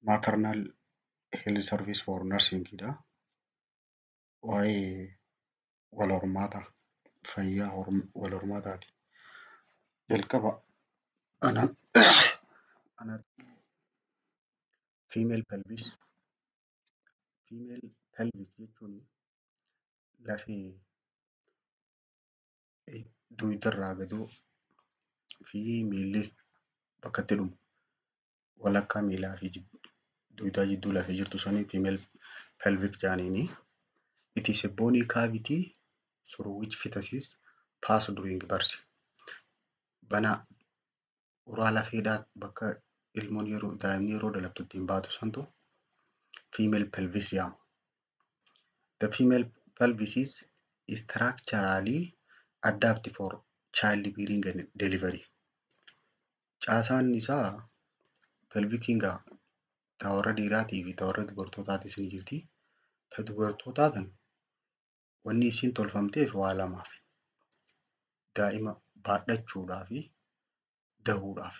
maternal health service for nursingidha. Waa'ee wal hormaataa fayyaa wal hormaataati. Jalqaba anatomy female pelvis female pelvic jechuun lafee dugdarraa gadoo fi miilli bakka itti dhumu walakkaa miilaa fi dugdaa jidduu lafee jirtu saniin female pelvic jedhaniini. It is a bony cavity through which fetuses pass during birth. Bana uraa lafeedhaa bakka ilmoon yeroo daa'imni yeroo dhalattu ittiin baatu santu female pelvis jedhama. The female pelvis is structurally adapted for childbearing and delivery. Caasaan isaa pelvikiin gaa ta warra dhiiraatii fi ta warra dubartootaatis ni jirti. Ta dubartootaa tan wanni isiin tolfamteef waa lamaaf. Daa'ima baadhachuudhaa fi dahuudhaaf.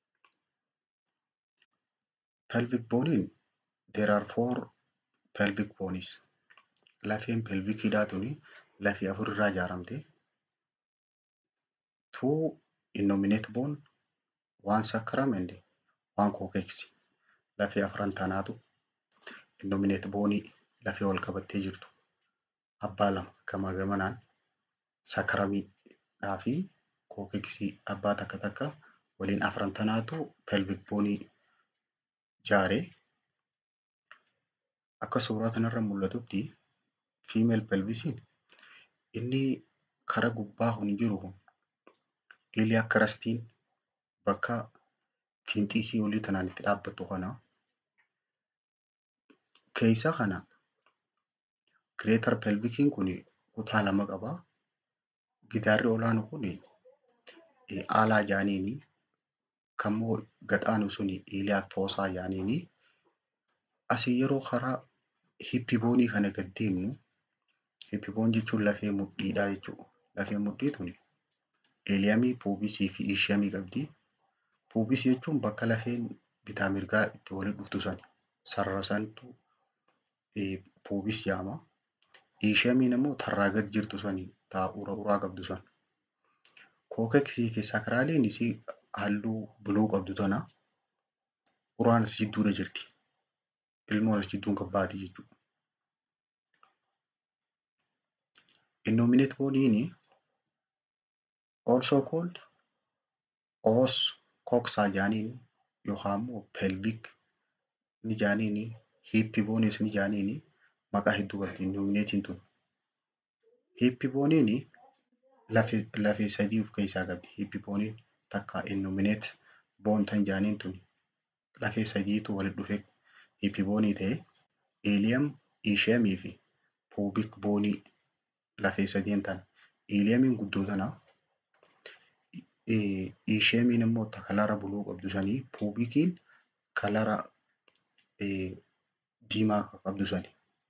Pelvic boniin there are four pelvic bones. Lafeen pelvikiidhaa tuni lafee afur irraa ijaaramte. Two innominate bone, one sacrum and one coccyx. Lafee afran tanaatu innominate boonii lafee wal qabattee jirtu. Abbaa lama gamaa gamanaan sakramiidhaa fi coccyxii abbaa takka takka waliin afran tanaatu pelvic boonii ijaaree akka suuraa kanarra mul'atutti female pelvisiin inni kara gubbaa kun jiru kun iliyaa kirastiin bakka fiinxiisii olii tanaan itti dhaabbattu kana keessa kana greater pelvikiin kun kutaa lama qaba. Gidaarri olaanu kun aalaa jaaniini kammoo gaxaanu suni iliyaa foosaa jaaniini asii yeroo karaa hippiboonii kana gad deemnu hippiboon jechuun lafee mudhiidhaa jechuudha. Lafeen mudhii tuni eeliyamii, puubisii fi ishiamii qabdi. Puubis jechuun bakka lafeen bitaa mirgaa itti walitti dhuftu sani. Sarara santu puubis jedhama. Ishiyamiin immoo tarraa gad jirtu sani taa ura uraa qabdu san. Kookeksii fi sakraaliin isii halluu buluu qabdu tana uraan as jidduudha jirti. Ilmoon as jidduun kan baati jechuudha. Innominate booniin also called os coxa jaaniin yookaan immoo pelvic ni jaaniini hippi boonis ni jaaniini maqaa hedduu qabdi innominatiin tun. Hippi booniin lafee lafee sadii of keessaa qabdi. Hippi booniin takka innominate boon tan jaaniin tun lafee sadiitu walitti dhufee hippi boonii ta'e eeliyam, ishiyamii fi puubik boonii lafee sadeen tana. Eeliyamiin guddoo tana. Ishiyamiin immoo ta kalara buluu qabdu sanii puubikiin kalara diimaa qabdu sani.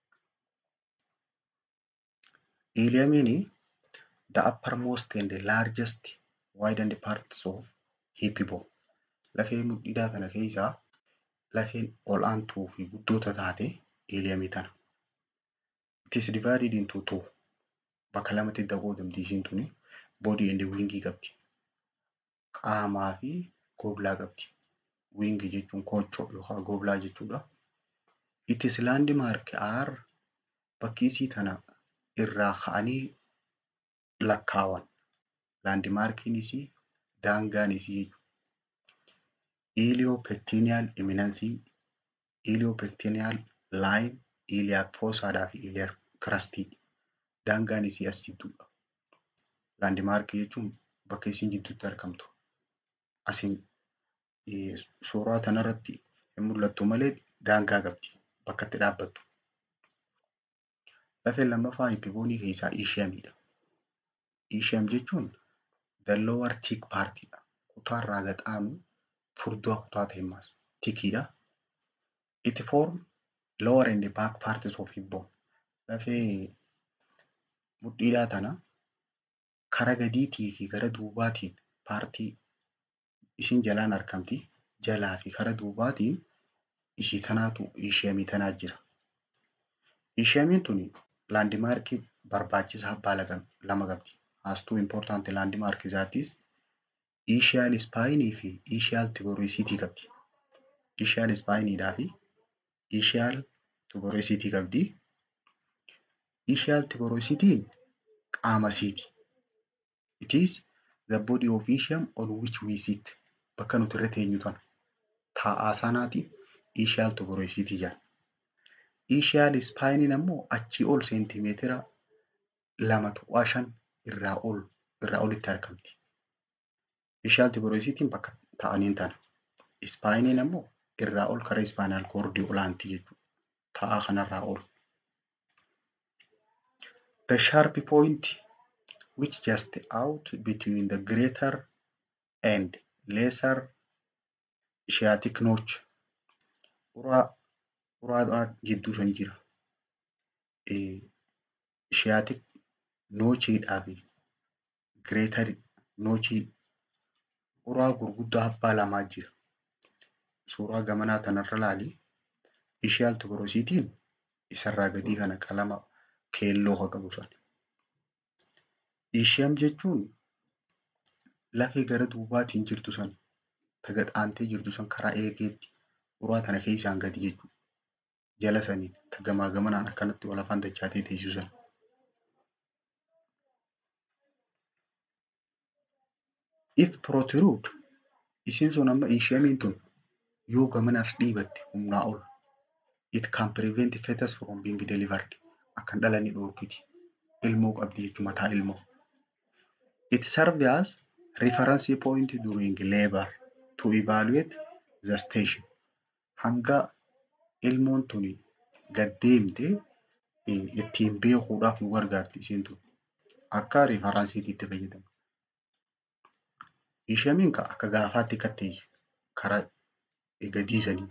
Eeliyamiin the uppermost and the largest widened parts of hip bone. Lafee mudhiidhaa tana keessaa lafeen ol aantuu fi guddoota taate eeliyamii tana. It is divided into two. Bakka lamatti qoodamti isiin tuni. Body and wing qabdi. Qaamaa fi goblaa qabdi. Wing jechuun koochoo yookaan goblaa jechuudha. It is landmark are bakki isii tana irraa ka'anii lakkaawan. Landmarkiin isii daangaan isii jechuudha. Iliyoopektiiniyaal iminansii, iliyoopektiiniyaal laayin, iliyaak foosaadhaa fi iliyaak kirastii. Daangaan isii as jidduudha. Laandimaarkii jechuun bakka isiin jidduutti argamtu. Asiin suuraa kanarratti hin mul'attu malee daangaa qabdi bakka itti dhaabbattu. Lafeen lammaffaa hippiboonii keessaa ishiyamiidha. Ishiyam jechuun the lower thick partidha. Kutaarraa gaxaanu furdaa kutaa ta'e maas tikiidha. It form lower and back parts of hip bone. Lafee mudhiidhaa tana kara gadiitii fi gara duubaatiin paartii isiin jalaan argamti. Jalaa fi kara duubaatiin ishii tanaatu isheemii tanaa jira. Isheemiin tuni laandimaarkii barbaachisaa abbaa lama qabdi. Haastuu impoortaanti laandimaarkii isaatis ishiyaal ispaayinii fi ishiyaal tigoorisiitii qabdi. Ishiyaal ispaayiniidhaa fi ishiyaal tigoorisiitii qabdi. Ishiyaal tigoorisiitiin qaama isiiti. It is the body of Ishium on which we sit. Bakka nuti irra teenyu tana. Taa'aa sanaati ishiyaal tigoorisiitii jedhama. Ishiyaal ispaayiniin ammoo achii ol seentimeetira lama tuqaa shan irraa ol irraa olitti argamti. Ishiyaal tigoorisiitiin bakka taa'aniin tana. Ispaayiniin ammoo irraa ol karaa ispaayinaal koordii olaanti jechuudha. Taa'aa kanarraa ol. The sharp point which just out between the greater and lesser sciatic notch. Uraa uraadhaa jidduu san jira. Sciatic nochiidhaa fi greater nochii uraa gurguddaa abbaa lamaa jira. Suuraa gamanaa tanarra ilaali. Ishiyaal tigoorisiitiin isarraa gadii kana qalama keelloo haa qabu sana. Ishiyam jechuun lafee gara duubaatiin jirtu san ta gaxaantee jirtu san karaa eegeetti uraa tana keessaan gadi jechuudha. Jala saniin ta gamaa gamanaan akkanatti wal afaan dachaatee teessu sana. If protrude isiin sun amma ishiyamiin tun yoo gamanas dhiibatte humnaa ol it can prevent fetus from being delivered. Akkan dhalanii dhoorkiti. Ilmoo qabdi jechuudha mataa ilmoo. It serves as reference point during labor to evaluate the station. Hanga ilmoon tuni gad deemte ittiin beekuudhaaf nu gargaarti isiin tun. Akka rifaransiitiitti fayyadama. Ishiyamiin akka gaafaatti katteessi karaa gadii sanii.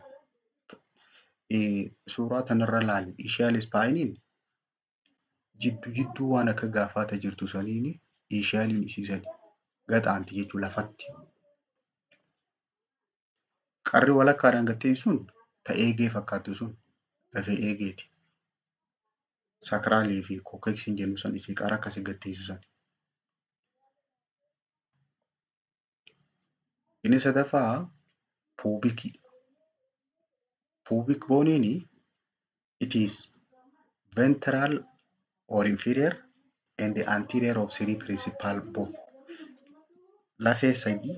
Suuraa kanarra ilaali. Ishiyaal ispaayiniin jidduu jidduu waan akka gaafaata jirtu saniin ishiyaaliin isiisan gaxaanti jechuudha lafatti. Qarri walakkaadhaan gattee sun ta eegee fakkaattu sun lafee eegeeti. Sakraalii fi kookeksiin jennu san isii qara akkasii gatteessu san. Inni sadaffaa puubikii. Pubic boniin it is ventral or inferior and the anterior of three principal bone. Lafee sadii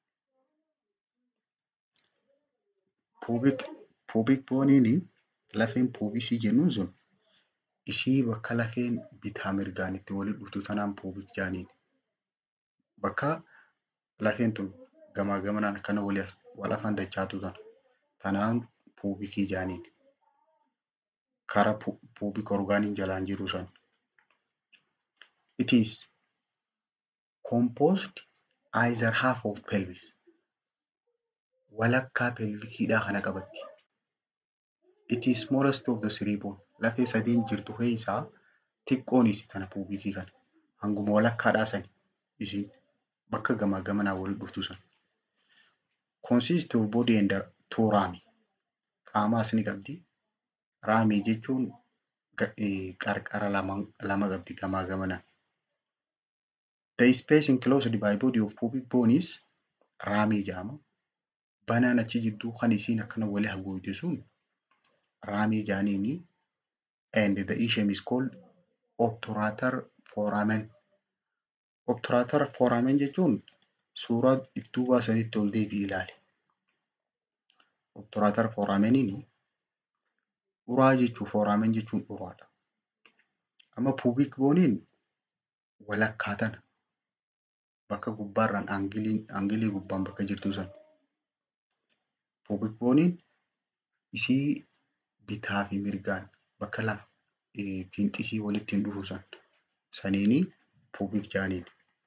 pubic pubic boniin lafeen puubisii jennuun sun ishii bakka lafeen bitaa mirgaan itti walitti dhuftu tanaan pubic jaaniin. Bakka lafeen tun gamaa gamanaan akkana wal afaan dachaatu tana. Tanaan puubikii jaaniin. Kara puubik orgaaniin jalaan jiru san. It is composed either half of pelvis. Walakkaa pelvikiidhaa kana qabatti. It is smallest of the three bone. Lafee sadiin jirtu keessaa xiqqoon isi tana puubikii kana. Hanguma walakkaadhaa sani isiin bakka gamaa gamanaa wal dhuftu san. Consist of body and two rami. Qaamaas ni qabdi. Raamii jechuun qarqara lama qabdi gamaa gamanaan. The space enclosed by body of pubic bone is raamii jedhama. Banaan achi jidduu kan isiin akkana wali haguugde sun raamii jaaniini. And the ischium is called obturator foramen. Obturator foramen jechuun suuraa ittuu baasanitti ol deebi'i ilaali. Obturator forameniin uraa jechuun foramen jechuun uraadha. Amma pubic boniin walakkaa tana bakka gubbaarraan aangilii gubbaan bakka jirtu san. Pubic boniin isii bitaa fi mirgaan bakka lama fiinxisii walitti hin dhufu san saniini pubic jaaniin.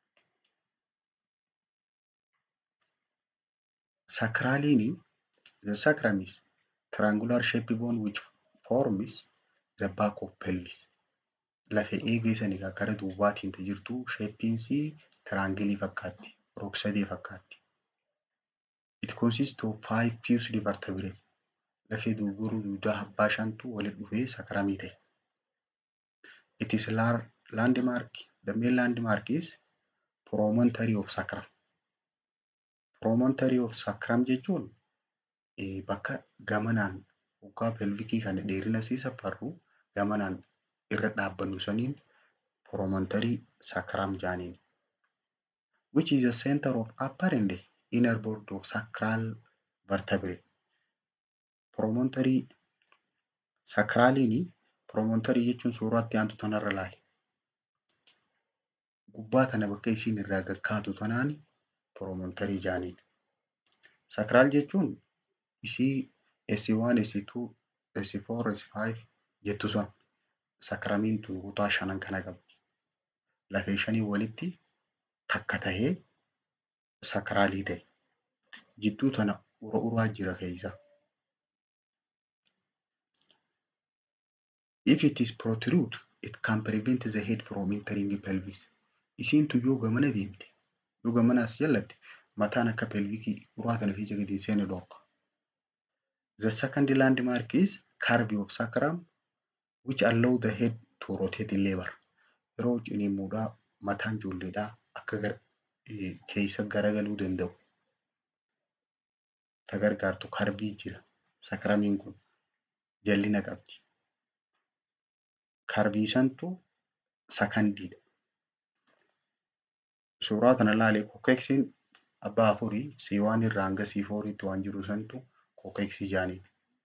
Sacraliin the sacrum is triangular shaped bone which forms the back of pelvis. Lafee eegee sanii gara duubaatiin jirtu sheeppiinsii tiraangilii fakkaatti. Rog-sadee fakkaatti. It consists of five fused vertebrae. lafee dogoruu dugdaa abbaa shantu walitti dhufee sakramii ta'e. It is landmark. The main landmark is promontory of sacrum. Promontory of sacrum jechuun bakka gamanaan hoggaa pelvikii kana dheerina isii safarru gamanaan irra dhaabbannu saniin promontory sacrum jaaniin. Which is the center of upper and inner board of sacral vertebrae. Promontory sacraliin promontory jechuun suuraatti aantu tanarra ilaali. Gubbaa tana bakka isiin irraa gaggaatu tanaan promontory jaaniin. Sacral jechuun isii S1, S2, S4, S5 jettu sun sakramiin tun kutaa shanan kana qabdi. Lafee shanii walitti takka tahee sakraalii ta'e. Jidduu tana ura uraa jira keessa. If it is protrude, it can prevent the head from entering the pelvis. Isiin tun yoo gamana deemte, yoo gamana as jallatte, mataan akka pelvikii uraa tana keessa gadi hin seene dhorka. The second landmark is curve of sacrum which allow the head to rotate in labor. Yeroo ciniinsuudhaa mataan ijoolleedhaa akka gar keessa garagaluu danda'u. Ta gargaartu karbii jira. Sakramiin kun jallina qabdi. Karbii santu sakandiidha. Suuraa kana ilaalee kokeksiin abbaa afurii C1 irraa hanga C4 tti waan jiru santu kokeksii jaaniin.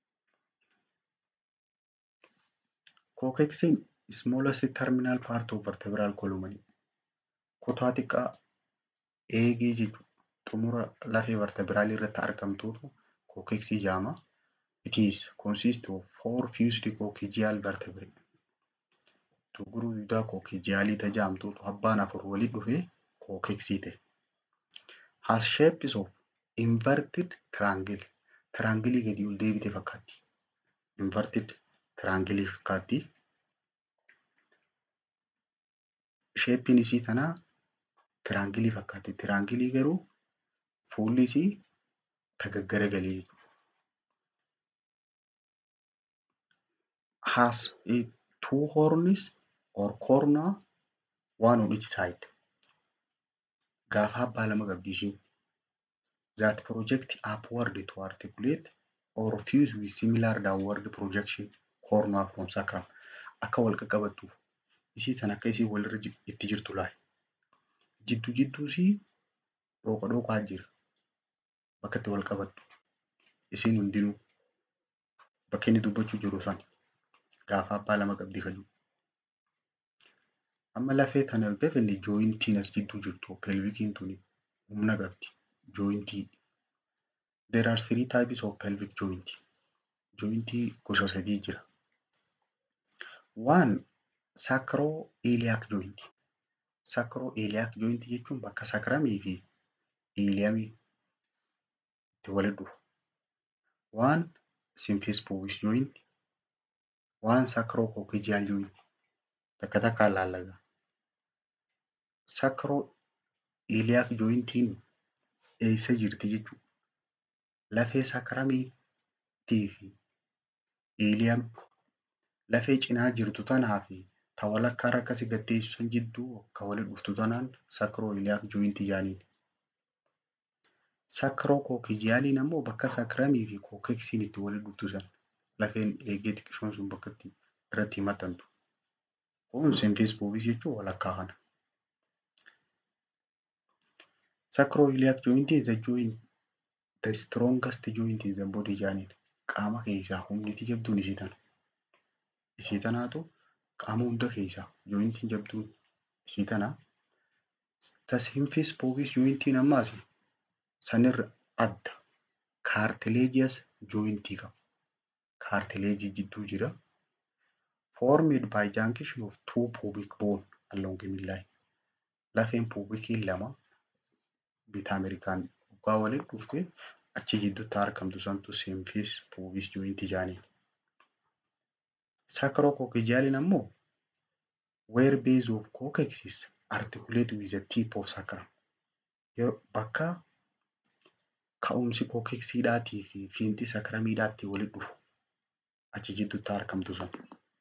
Kokeksiin smallest terminal part of vertebral column kutaa xiqqaa eegee jechuudha. Xumura lafee vertebraalii irratti argamtuutu kokeksii jaama. It is consist of four fused coccygeal vertebrae. Tuguruu dugdaa coccygealii tajaamtuutu abbaan afur walitti dhufee kokeksii ta'e. Has shapes of inverted triangle. Triangle gadi ol deebite fakkaatti. Inverted triangle fakkaatti. Sheeppiin isii tanaa tiraangilii fakkaatti. Tiraangilii garuu fuulli isii tagaggaragalii jechuudha. Has a two horns or corner one on each side. Gaafa abbaa lama qabdi ishiin. That project upward to articulate or fuse with similar downward projection corner from sacrum. Akka wal qaqqabattuuf isii tan akka isii walirra itti jirtu laali. Jidduu jidduu isii dhooqa dhooqaa jira. Bakka itti wal qabattu. Isiin hundinuu bakka inni dubbachuu jiru sana gaafa abbaa lama qabdi kaju. Amma lafee tana gafanne jooyintiin as jidduu jirtu pelvikiin tuni humna qabdi. Jooyintii. There are three types of pelvic joint. Jooyintii gosa sadii jira. One sacroiliac joint. Sacroiliac joint jechuun bakka sakramii fi iiliyamii itti walitti dhufu. One symphysis pubis joint. One sacrococcygeal joint. Takka takkaan laallagaa. Sacroiliac jointiin eessa jirti jechuudha. Lafee sakramiitii fi iiliyam lafee cinaa jirtu tanaa fi ta walakkaa irra akkasii gaddeessu san jidduu akka walitti dhuftu tanaan sacroiliac jointii jaaniin. Sacrococcygealiin ammoo bakka sakramii fi kokeksiin itti walitti dhuftu san lafeen eegee xiqqishoon sun bakka itti irratti maxxantu. Kun symphysis pubis jechuun walakkaa kana. Sacroiliac joint is the joint the strongest joint in the body jaaniin. Qaama keessaa humniti jabduun isii tana. Isii tanaatu qaama hunda keessaa jointiin jabduun isii tana. The symphysis pubis jointiin ammaas sanirra adda. Cartilaginous jointii qaba. Cartilagii jidduu jira. Formed by junction of two pubic bone along the midline. Lafeen pubikiin lama bitaa Ameerikaan waggaa walitti dhuftee achi jidduutti argamtu santu symphysis pubis jointii jaaniin. Sacrococcygealiin ammoo where base of coccyx articulate with the tip of sacrum. Bakka ka'umsi kookeksiidhaatii fi fiinxi sakramiidhaatti walitti dhufu achi jidduutti argamtu sun.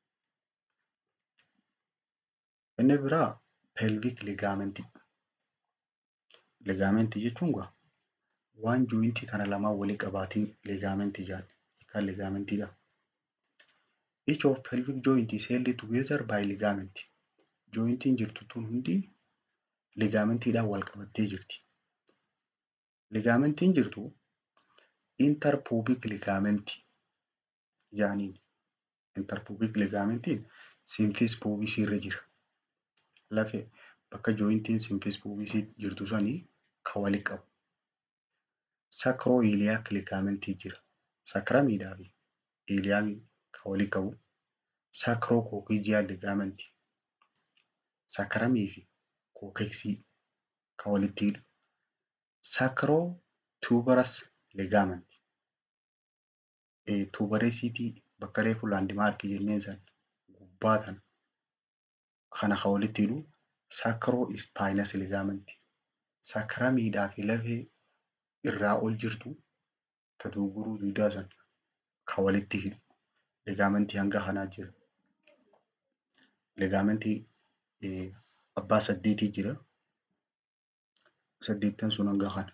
Inni biraa pelvik ligaamentii. Ligaamentii jechuun gaa waan jooyintii kana lamaan walii qabaatiin ligaamentii jedhama. Hiikaan ligaamentiidha. Each of pelvic joint is held together by ligament. Jooyintiin jirtu tun hundi ligaamentiidhaan wal qabattee jirti. Ligaamentiin jirtu interpubic ligamentii jedhaniin. Interpubic ligamentiin simfis pubisii irra jira. Lafee bakka jooyintiin simfis pubisii jirtu sanii kan walitti qabu. Sacroiliac ligamentii jira. Sakramiidhaa fi iiliyaan kan walitti qabu. Sacrococcygeal ligamentii. Sakramii fi kookeksii kan walitti hidhu. Sacrotuberous ligamentii. Tuberosiitii bakka reefu laandimaarkii jenneen san gubbaa tana kana kan walitti hidhu sacrospinous ligamentii. Sakramiidhaa fi lafee irraa ol jirtu ta duuguruu duudaa san kan walitti hidhu ligaamentii hanga kanaa jira. Ligaamentii abbaa saddeetii jira. Saddeettan sun hanga kana.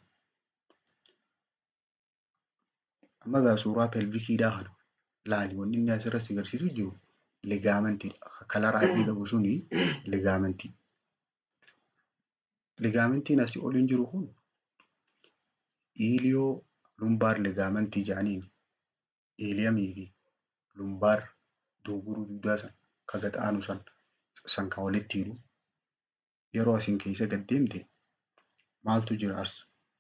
Amma egaa suuraa pelvikiidhaa kana ilaali wanni inni asirratti agarsiisu jiru ligaamentiidha. Kalara adii qabu suni ligaaменtii. Ligaamentiin asii oliin jiru kun iiliyoo lumbaar ligaamentii jedhaniin iiliyamii fi lumbaar duuguruu duudaa san kan gad aanu san san kan walitti hidhu yeroo asiin keessa gad deemte maaltu jira as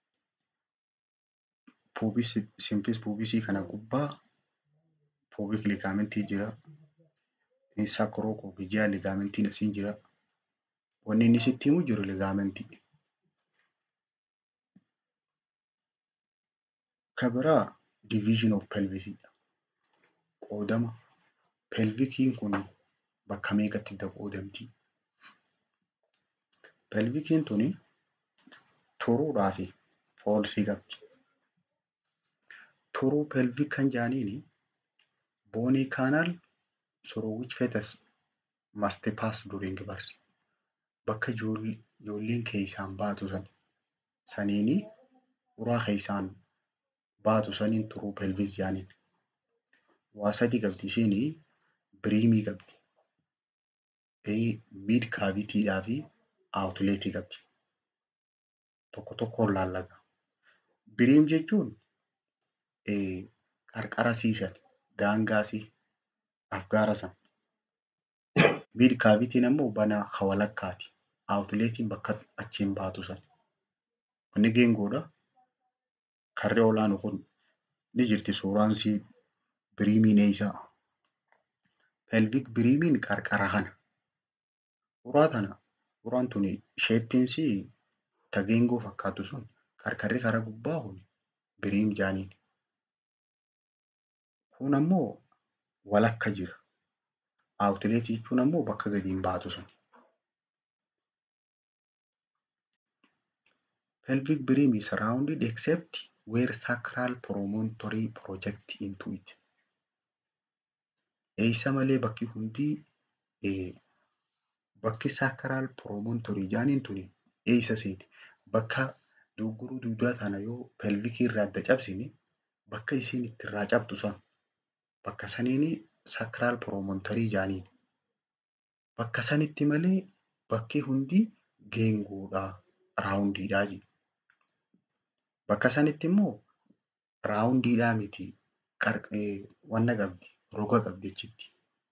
puubis simfis puubisii kana gubbaa puubik ligaamentii jira. Sacrococcygeal ligaamentiin asiin jira. Wanni inni sitti himu jiru ligaamentii. Kan biraa division of pelvisiidha. Qoodama pelvikiin kun bakka meeqatti adda qoodamti? Pelvikiin tuni turuudhaa fi foolsii qabdi. Turuu pelvik kan jedhaniini boonii kaanaal through which fetus must pass during birth. Bakka ijoolleen keessaan baatu san saniini uraa keessaan baatu saniin turuu pelvis jedhaniin. Waa sadii qabdi isheen biriimii qabdi. Mid kaavitiidhaa fi aawutuleetii qabdi. Tokko tokkoon laallaga. Biriim jechuun qarqara siisan daangaasii afgaara san. Mid kaavitiin ammoo banaa kan walakkaati. Aawutuleetiin bakka achiin baatu san. Inni geengoodha. Karri olaanu kun ni jirti suuraan sii biriimiin eeysaa. Pelvik biriimiin qarqara kana. Uraa tana uraan tuni sheeppiinsii ta geengoo fakkaatu sun qarqarri kara gubbaa kun biriim jedhaniin. Kun ammoo walakka jira. Aawutuleetii jechuun ammoo bakka gadiin baatu san. Pelvic brim is rounded except where sacral promontory project into it. Eeysa malee bakki hundii bakki sacral promontory jedhaniin tuni eeysa seeti. Bakka duuguruu duudaa tana yoo pelvikii irraa adda cabsine bakka isiin itti irraa cabtu san bakka saniini sacral promontory jedhaniin. Bakka sanitti malee bakki hundi geengoodha raawundiidhaa jedhu. Bakka sanitti immoo raawundiidhaa miti wanna qabdi roga qabdi achitti.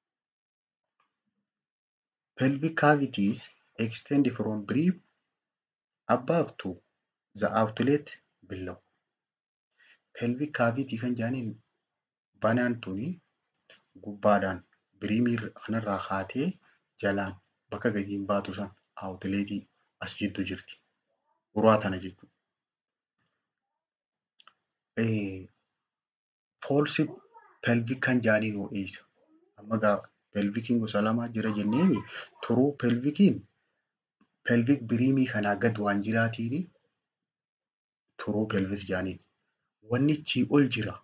Pelvic cavities extend from brim above to the outlet below. Pelvic cavity kan jedhaniin banaan tuni gubbaadhaan biriimii kanarraa kaatee jalaan bakka gadiin baatu san aawutuleetii as jidduu jirti. Uraa tana jechuudha. Foolsi pelvik kan jedhaniin hoo eeysa. Amma egaa pelvikiin gosa lamaa jira jenneemi turuu pelvikiin pelvik biriimii kanaa gad waan jiraatiini turuu pelvis jedhaniin. wanni achii ol jira.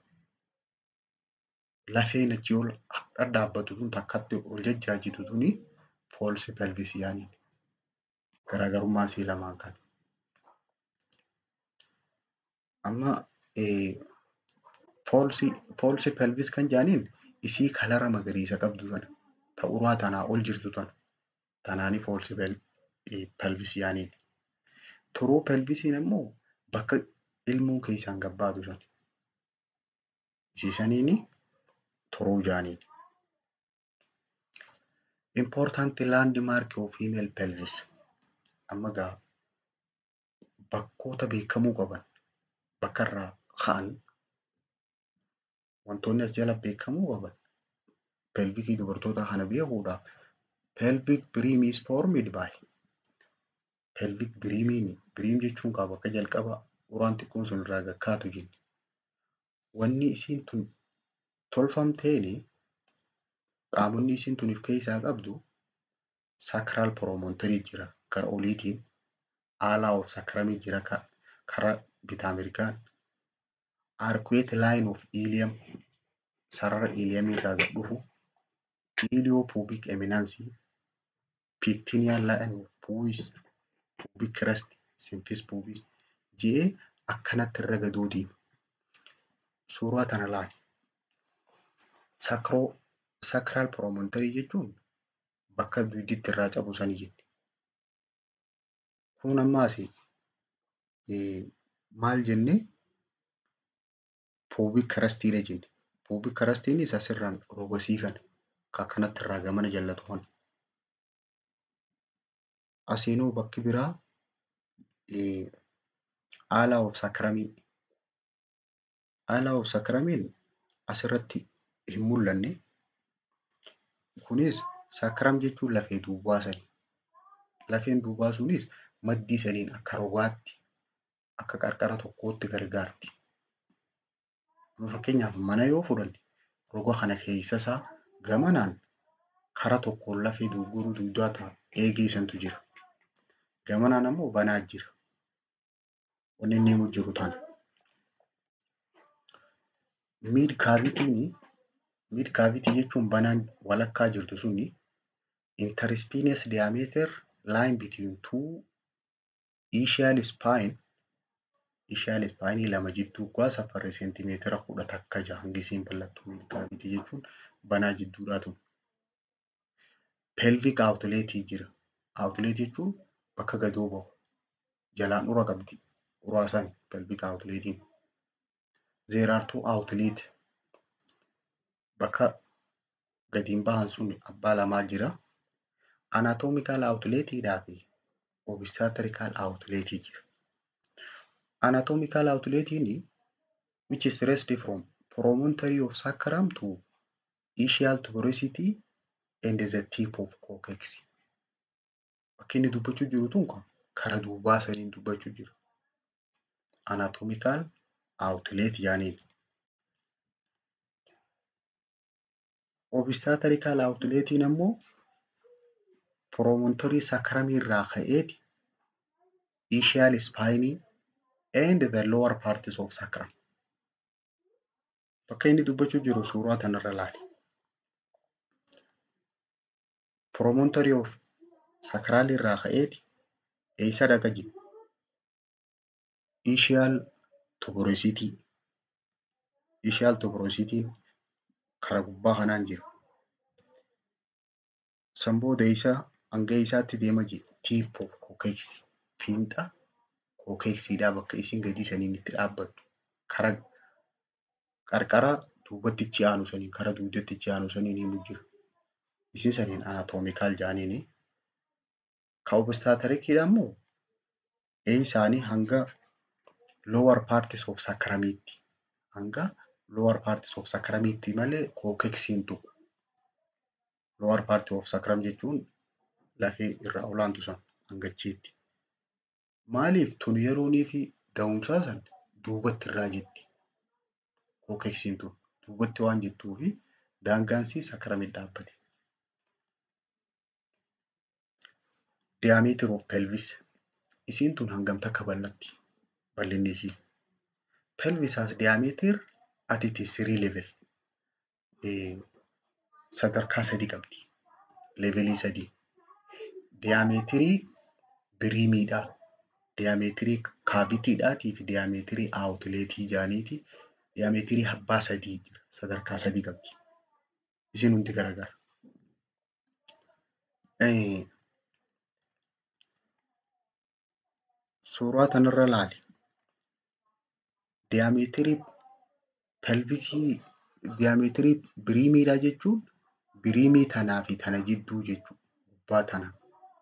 Lafeen achii ol dhadhaabbatu tun takkatti ol jajjaajitu tuni foolsi pelvisii yaaniin. Garaagarummaa isii lamaan kan. Amma foolsi foolsi pelvis kan jedhaniin isii kalara magariisa qabdu tana ta uraa tanaa ol jirtu tana tanaanii foolsi pelvis yaaniin. Turuu pelvisiin immoo bakka ilmoon keessaan gabbaatu san. Isiisaniini turuu jaaniin. Important landmark of female pelvis. Amma gaa bakkoota beekamuu qaban bakka irraa ka'an wantoonni as jala beekamuu qaban pelvikii dubartoota kana beekuudhaaf pelvic brim is formed by pelvic birimiin biriim jechuun kaa bakka jalqaba uraan xiqqoon sun irraa gakkaatu jenni. Wanni isiin tun tolfamteeni qaamonni isiin tun of keessaa qabdu sacral promontory jira gara oliitiin alaa of sacramii jira karaa bitaa mirgaan arcuate line of ilium sarara iliumii irraa gad dhufu ilio pubic eminence pectineal line of pubis pubic crest symphysis pubis jedhee akkanatti irra gadoo deema. Suuraa tana laali. Sacro sacral promontory jechuun bakka dugditti irraa cabu sanii jetti. Kun ammaas maal jennee pubic crestidha jenne. Pubic crestiinis asirraan rogasii kana kan akkanatti irraa gamana jallatu kana. Asiinuu bakki biraa alaa of sacramii. Alaa of sacramiin asirratti hin mul'anne. Kunis sacram jechuun lafee duubaa sani. Lafeen duubaa sunis maddii saniin akka rogaatti akka qarqara tokkootti gargaarti. Fakkeenyaaf mana yoo fudhanne roga kana keessa isaa gamanaan kara tokkoon lafee duuguruu duudaa ta'a eegee santu jira. Gamanaan ammoo banaa jira. Wanni inni himu jiru tana. Mid cavity mid cavity jechuun banaan walakkaa jirtu suni interspinous diameter line between two ischial spine ischial spine lama jidduu gaa safarri seentimeetira kudha takka jaha hangi isiin bal'attu mid cavity jechuun banaa jidduudhaa tun. Pelvic outlet jira. Outlet jechuun bakka gadoo bahu. Jalaan ura qabdi. Uraa san pelvic outletiin. There are two outlet. Bakka gadiin bahan sun abbaa lamaa jira. Anatomical outletidhaa fi obstetrical outlet jira. Anatomical outletiin which is raised from promontory of sacrum to ischial tuberosity and the tip of coccyx. Bakki inni dubbachuu jiru tun kara duubaa saniin dubbachuu jira. Anatomical outlet jaaniin. Obstetrical outletiin ammoo promontory sacrum irraa ka'eeti ischial spine and the lower parts of sacrum. Bakka inni dubbachuu jiru suuraa tanarra laali. Promontory of sacral irraa ka'eeti eessa dhaqa jiru? Ischial tuberosity. Ischial tuberositiin kara gubbaa kanaan jira. San booda isaa hanga isaatti deema jira. Tip of coccyx. Fiinxa coccyxidhaa bakka isiin gadi saniin itti dhaabbattu. Kara qarqara duubatti ichi aanu saniin kara dugdatti ichi aanu saniin himu jira. Isin saniin anatomical jaaniini. Ka obstetricidha immoo ee isaanii hanga lower parts of sacramiitti. Hanga lower parts of sacramiitti malee coccyxiin tuqu. Lower part of sacram jechuun lafee irra olaantu san hangachiitti. Maaliif tun yeroonii fi da'umsaa san duubatti irraa jetti. Coccyxiin tun duubatti waan jettuu fi daangaansii sacramitti dhaabbate. Diameter of pelvis. Isiin tun hangam takka bal'atti? Bal'inni isii. pelvis has diameter at its three level. Sadarkaa sadii qabdi. Levelii sadii. Diyaameetirii biriimiidhaa. Diyaameetirii kaavitiidhaatii fi diyaameetirii aawutileetii jaaniiti. Diyaameetirii abbaa sadii jira. Sadarkaa sadii qabdi. Isin hundi garagara. Suuraa kanarra ilaali. Diyaameetirii pelvikii diyaameetirii biriimiidhaa jechuun biriimii tanaa fi tana jidduu jechuudha. Gubbaa tana.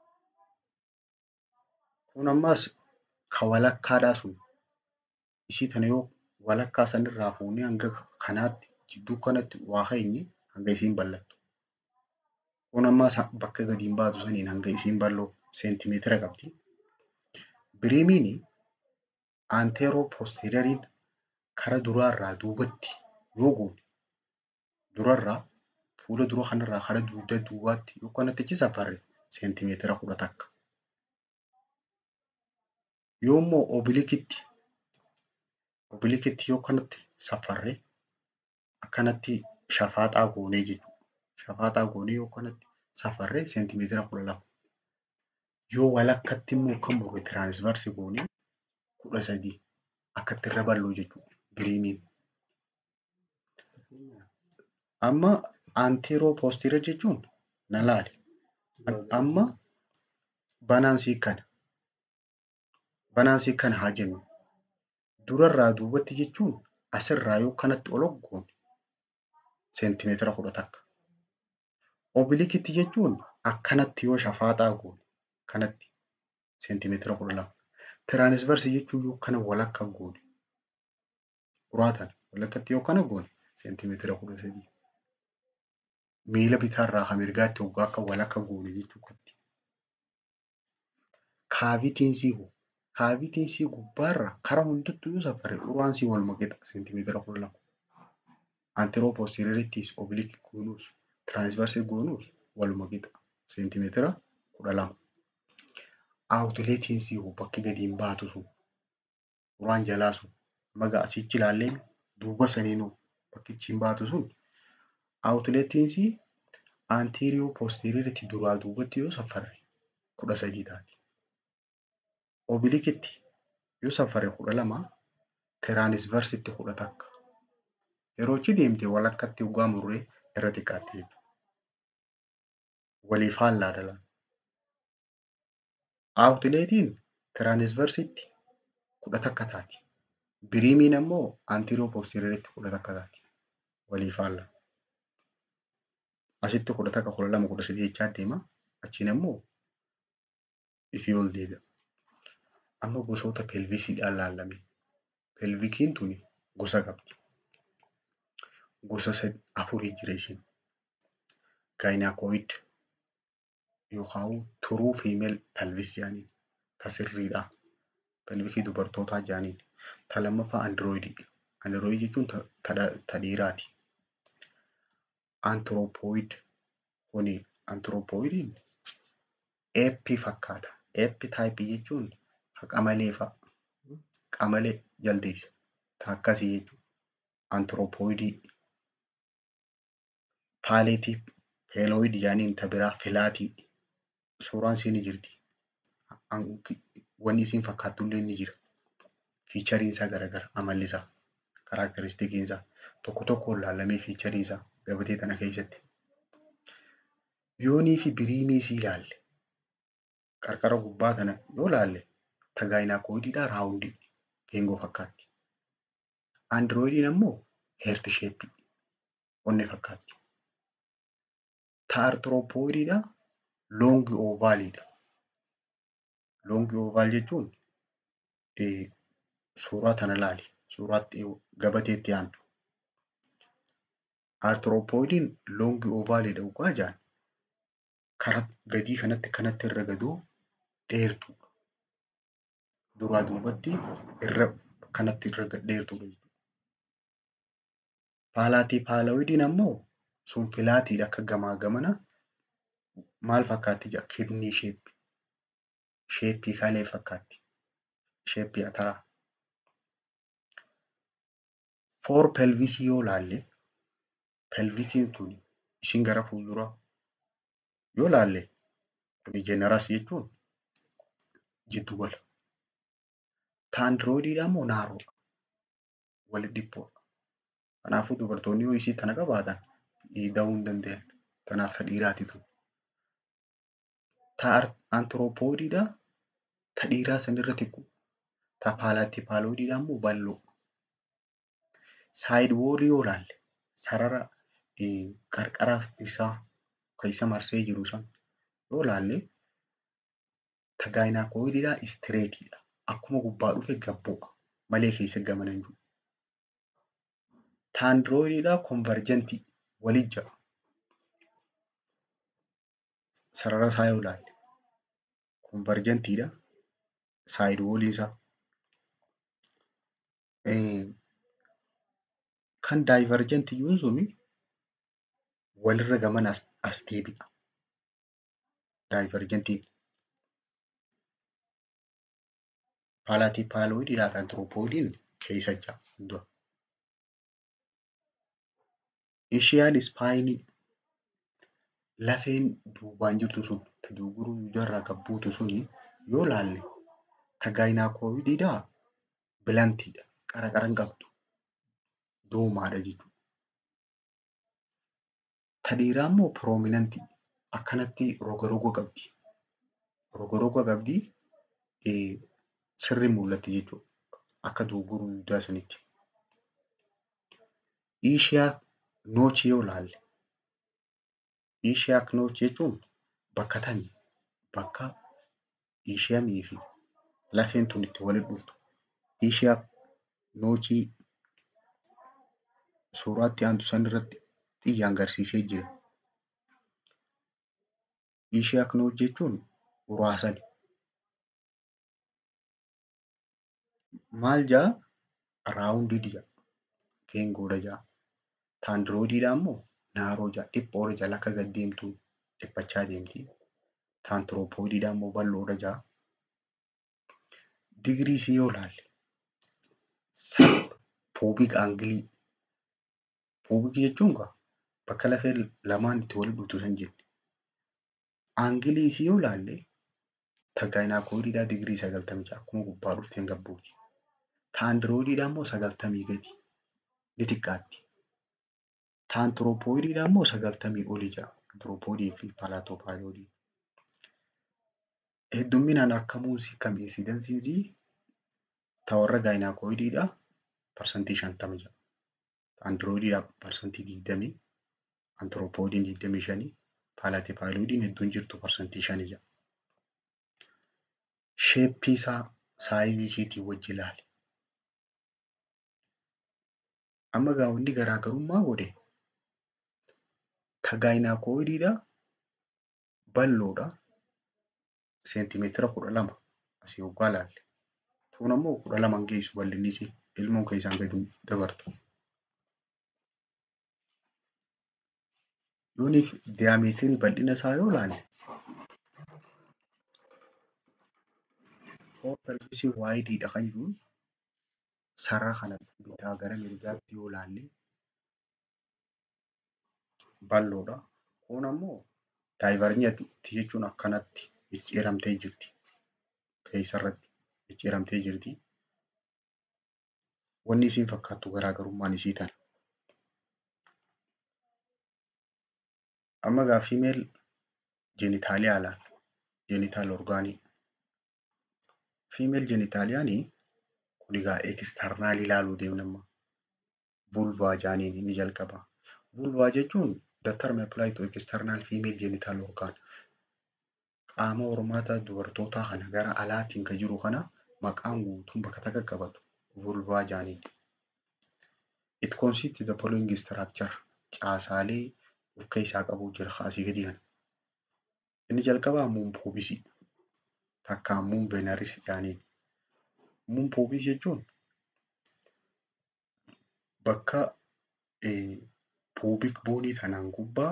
Kun ammas ka walakkaadhaa sun. Ishii tana yoo walakkaa sanirraa fuunee hanga kanaatti jidduu kanatti waa keenye hanga isiin bal'attu. Kun ammas bakka gadi hin baatu saniin hanga isiin bal'oo seentimeetira qabdi. Biriimiin aanteeroo poosteerariin kara duraarraa duubatti yoo goone durarraa fuula dura kanarraa kara dugda duubaatti yoo kanatti achi safarre seentimeetira kudha takka. Yoo immoo obilikitti obilikitti yoo kanatti safarre akkanatti shafaaxaa goonee jechuudha. Shafaaxaa goonee yoo kanatti safarre seentimeetira kudha lama. Yoo walakkatti immoo kan bu'e tiraansvarsii goonee kudha sadii akkatti irra bal'oo jechuudha biriimiin. Amma aanteeroo poosteerar jechuun na laali. Amma banaansii kana. Banaansii kana haa jennu. Durarraa duubatti jechuun asirraa yoo kanatti ol goone seentimeetira kudha takka. Obilikitti jechuun akkanatti yoo shafaaxaa goone kanatti seentimeetira kudha lama. Tiraansvarsii jechuun yoo kana walakka goone uraatan walakkatti yoo kana goone seentimeetira kudha sadii. Miila bitaarraa kan mirgaatti hoggaa akka walakka goone jechuudha. Kaavitiinsii hoo kaavitiinsii gubbaarra kara hundattuu yoo safarre uraansii walumaa qixa seentimeetira kudha lama. Aanteroo poosteerarittis obilikii goonuus tiraansvarsii goonuus waluma qixa seentimeetira kudha lama. Aawutileetiinsii hoo bakki gadi hin baatu sun uraan jalaa sun maga asichi ilaallee duuba saniinuu bakkichi hin baatu sun aawutileetiinsii aantiiriyoo poosteeraritti duraa duubatti yoo safarre kudha sadii taati. Obilikitti yoo safarre kudha lama tiraansvarsitti kudha takka. Yeroo achi deemte walakkatti hoggaa murree irra xiqqaatti jechuudha. Waliif faallaa dhala. Aawutileetiin tiraansvarsitti kudha takka taati. Biriimiin ammoo aantiiriyoo poosteeraritti kudha takka taati. Waliif faallaa. Asitti kudha takka kudha lama kudha sadii jechaa deema. Achiin ammoo ifii ol deebi'a. Amma gosoota pelvisiidhaan laallame. Pelvikiin tuni gosa qabdi. Gosa afurii jira isheen. Gaayinaakoid yookaan turuu fiimeel pelvis jedhaniin tasirriidha. Pelvikii dubartootaa jedhaniin. Ta lammaffaa andirooyidii. Andirooyid jechuun ta dhiiraati. Antiroopoid kuni antiroopoidiin eeppii fakkaata. Eeppi taayipii jechuun qamalee fa'a. Qamalee jaldeessa. Ta akkasii jechuudha. Antiroopoidii. Paaleetii peelooyid jedhaniin ta biraa filaatii. Suuraan ishee ni jirti. Wanni isiin fakkaattu ni jira. Fiichariin isaa garagara. Amalli isaa. Karaakteristikiin isaa. Tokko tokkoon laallamee fiicharii isaa gabatee tana keessatti. Yoonii fi biriimii sii ilaalle qarqara gubbaa tana yoo laalle ta gaayinaakoidiidhaa raawundii geengoo fakkaatti. Andirooidiin ammoo heerti sheeppii onne fakkaatti. Ta artiroopoidiidhaa loongi oovaaliidha. Loongi oovaal jechuun suuraa tana ilaali. Suuraatti gabateetti aantu. Artiroopoidiin loongi oovaaliidha dhugaa jaan kara gadii kanatti kanatti irra gadoo dheertuudha. Duraa duubatti irra kanatti irra dheertuudha. Paalaatii paalawidiin ammoo sun filaatiidha akka gamaa gamana maal fakkaatti jira kidnii sheeppii. Sheeppii kalee fakkaatti. Sheeppii ataraa. Foor pelvisii yoo laalle pelvikiin tun ishiin gara fuulduraa yoo laalle kuni jeneras jechuun jiddugala. Taandiroidiidhaan immoo naaroodha. Wali dhiphoodha. Kanaafuu dubartoonni yoo isii tana qabaatan dahuu hin danda'an. Kanaaf ta dhiiraati tun. Ta antiroopoodiidhaa ta dhiiraa sanirra xiqqoo. Ta paalaatipaaloidiidhaa immoo bal'oo. Saayid woolii yoo laalle sarara qarqara isaa kan isa marsee jiru san yoo laalle ta gaayinaakoidiidhaa istireetiidha. Akkuma gubbaa dhufe gad bu'a malee keessa gamana hin jiru. Taandiroidiidhaa konvarjantii walit ja'a. Sarara isaa yoo laalle konvarjantiidha. Saayid wooliin isaa. Kan daayivarjantiyyuun suni walirra gamana as deebi'a. Daayivarjantiin. Paalaatipaaloidiidhaa fi antiroopoodiin keessa ja'a dura. Ishiyaal ispaayinii lafeen duubaan jirtu sun ta duuguruu duudarraa gad buutu suni yoo laalle ta gaayinaakoidiidhaa bilantiidha. Qara qara hin qabdu. Doomaadha jechuudha. Ta dhiiraa immoo piroominantii akkanatti roga roga qabdi. Roga roga qabdi sirri mul'atti jechuudha. Akka duuguruu dugdaa sanitti. Ishiyaa noochi yoo laalle ishiyaa noochi jechuun bakka tami bakka ishiyamii fi lafeen tun itti walitti dhuftu. Ishiyaa noochii suuraatti aantu sanirratti xiyya agarsiisee jira. Ishiyaa noochi jechuun uraasani. Maal jaa raawundii ja'a. Geengoodha ja'a. Taandiroidiidhaa immoo naaroo ja'a. Dhiphoodha jala akka gad deemtu dhiphachaa deemti. Taantiroopoodiidhaa immoo bal'oodha ja'a. Digirii isii yoo laalle sab puubik aangilii. Puubik jechuun gaa bakka lafeen lamaan itti walitti dhuftu san jenna. Aangilii isii yoo laalle ta gaayinaakoidiidhaa digirii sagaltamii ja'a akkuma gubbaa dhufteen gad buuti. Taandiroidiidhaa immoo sagaltamii gadi ni xiqqaatti. Taantiroopoodiidhaa immoo sagaltamii oli ja'a. Antiroopoodii fi paalaatoopaaloodii. Heddumminaan argamuun isii kam insiidansiin isii ta warra gaayinaakoidiidhaa parsantii shantama ja'a. Taandiroidiidhaa parsantii digdamii. Antiroopoodiin digdamii shanii. Paalaatipaaloidiin hedduun jirtu parsantii shanii ja'a. Sheeppii isaa saayizii isiitii wajji ilaali. Amma gaa wanni garaagarummaa godhe ta gaayinaakoidiidhaa bal'oodha. Seentimeetira kudha lama asii waggaa ilaalle. Tuun ammoo kudha lama hin geessu bal'inni isii ilmoon keessaan gadi dabartu. Yooni diyaameetirii bal'ina isaa yoo ilaalle foor pelvisii waayidiidha kan jiruun sarara kana bitaa gara mirgaatti yoo ilaalle bal'oodha. Kun ammoo daayivarjantii jechuun akkanatti micciiramtee jirti. Keessarratti micciiramtee jirti. Wanni isiin fakkaattu garaagarummaan isii tana. Amma gaa fiimeel jenitaaliyaa ilaalla. Jenitaal orgaanii. Fiimeel jenitaaliyaanii kun egaa eksternaal ilaaluu deemna amma. Vulvaa jaaniin inni jalqaba. Vulvaa jechuun the term apply to external female genital organ. Qaama hormaata dubartootaa kana gara alaatiin kan jiru kana maqaan guutuun bakka takka qabatu vulvaa jaaniin. It consists the following structure. Caasaalee of keessaa qabu jira asii gadi kana. Inni jalqabaa muun puubisii. Takkaan muun veenaris jaaniin. Muun puubis jechuun bakka puubik boonii kanaan gubbaa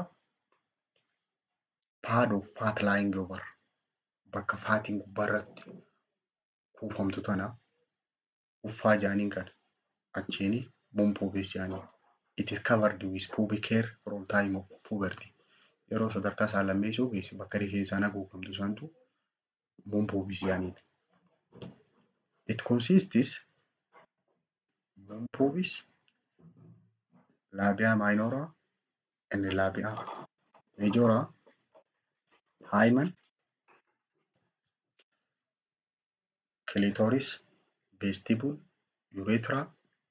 pad of fat lying over bakka faatiin gubbaa irratti kuufamtu tana uffaa jaaniin kana achiin muun pubis jedhanii. It is covered with pubic hair from time of puberty. Yeroo sadarkaa saalammeessoo geesse bakka rifeensaan haguugamtu santu muun pubis jedhaniin. It consists muun pubis, labia minora, and labia majora, hymen, clitoris, vestibule, urethra,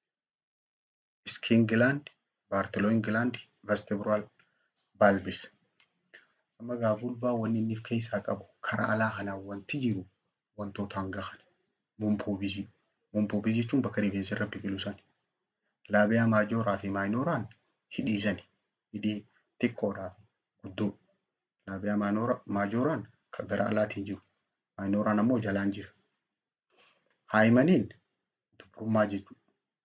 skin gland, Bartholin gland, vestibular bulbis. Amma gaa vulvaa wanni inni of keessaa qabu karaa alaa kanaan wanti jiru wantoota hanga kana. Muun pubisii. Muun pubis jechuun bakka rifeensi irra biqilu sani. Laabiyaa maajooraa fi maayinoraan hidhii sani. Hidhii xiqqoodhaa fi guddoo. Laabiyaa maajooraan kan gara alaatiin jiru. Maayinoraan ammoo jalaan jira. Haayimaniin dubrummaa jechuudha.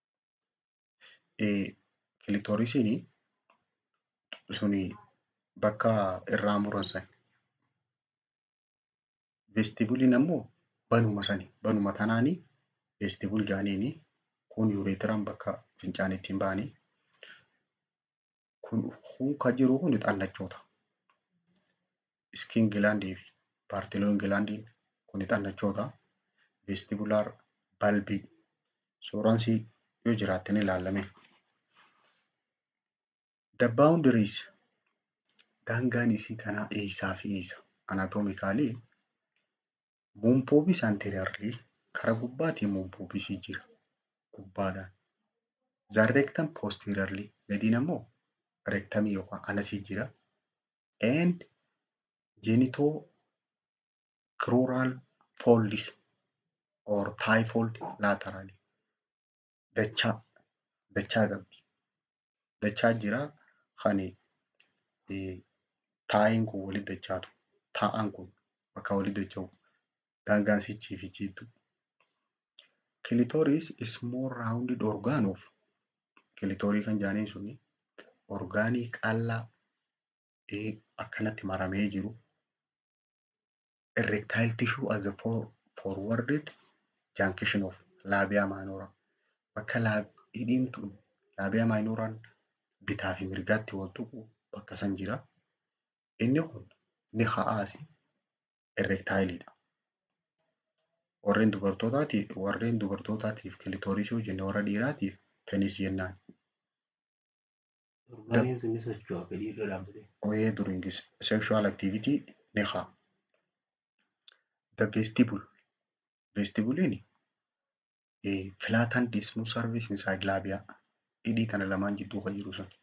Kilitoorisiin suni bakka irraa muran sani. Vestibuliin ammoo banuma sani. Banuma tanaanii vestibul jedhaniini. Kun yuureetiraan bakka fincaan ittiin ba'anii. Kun kun kan jiru kun xannachoota. Skin gilaandii fi paartiloon gilaandiin kun xannachoota. Vestibular balbii. Sooransii yoo jiraatte ni ilaalame. The boundaries daangaan isii tanaa eessaa fi eessa? Anaatoomikaalii muun pubis anteriorly kara gubbaatiin muun pubisii jira. Gubbaadhaan. The rectum posteriorly gadiin ammoo rectumii yookaan anasii jira. And genitocrural folds or thigh fold laterally. Dachaa dachaa qabdi. Dachaa jira kan taa'iin kun walitti dachaatu. Taa'aan kun bakka walitti dacha'u. Daangaan sichii fi jiiddu. Clitoris is more rounded organ of kilitoorii kan jedhaniin suni orgaanii qal'aa akkanatti maramee jiru. Erectile tissue as a for, forwarded junction of labia minora. Bakka hidhiin tun labia minoraan bitaa fi mirgaatti wal tuqu bakka san jira. Inni kun ni ka'aasi erectileidha. Warreen dubartootaatiif warreen dubartootaatiif kilitoorisii hojjenne warra dhiiraatiif penis jennaan. Orgaaniin sun ni socho'a fedhii irra dhaabbatee. Oyee during sexual activity ni ka'a. The vestibule. Vestibuliin flatten dismal surface inside labia. Hidhii kana lamaan jidduu kan jiru sun.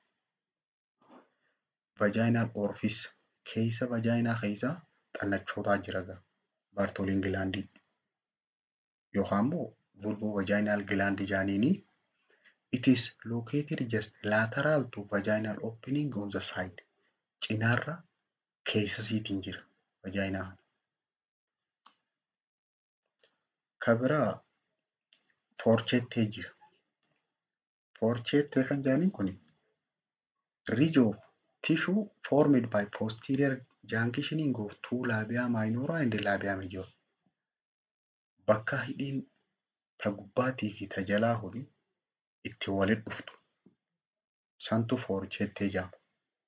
Vaginal orifice. Keessa vaginaa keessa xannachootaa jira gaa. Bartoliin gilaandii. Yookaan immoo vulvo vaginal gland jedhaniini. It is located just lateral to vaginal opening on the side. Cinaarra keessa siitiin jira vaginaa. Kan biraa foorchettee jira. Foorchettee kan jedhaniin kun ridge of tissue formed by posterior junctioning of two labia minora and labia major. Bakka hidhiin ta gubbaatii fi ta jalaa kun itti walitti dhuftu. Santu foorchettee jedhama.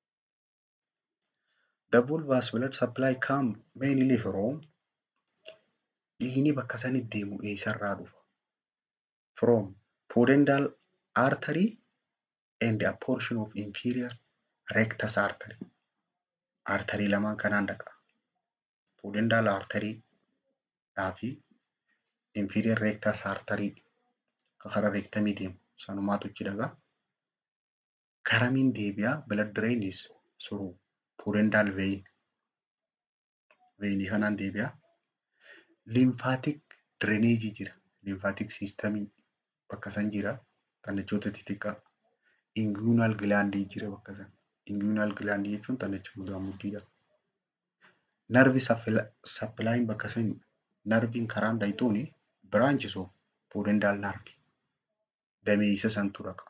The vulvas blood supply come mainly from dhiigni bakka sanitti deemu eessarraa dhufa? From pudendal artery and a portion of inferior rectus artery. Arterii lamaan kanaan dhaqa. Pudendal artery dhaa fi inferior rectus artery kan karaa rectumii deemu sanumaatu achi dhaqa. Karamiin deebi'aa blood drain is through pudendal vein. Veinii kanaan deebi'aa. Lymphatic drainage jira. Lymphatic systemii bakka san jira. Xannachoota xixiqqaa. Inguinal glandii jira bakka san. Inguinal glandii jechuun xannacha mudaa muddiidha. Nerve supplying bakka san narviin karaan dhayxuuni branches of pudendal nerve. Damee isa santu dhaqa.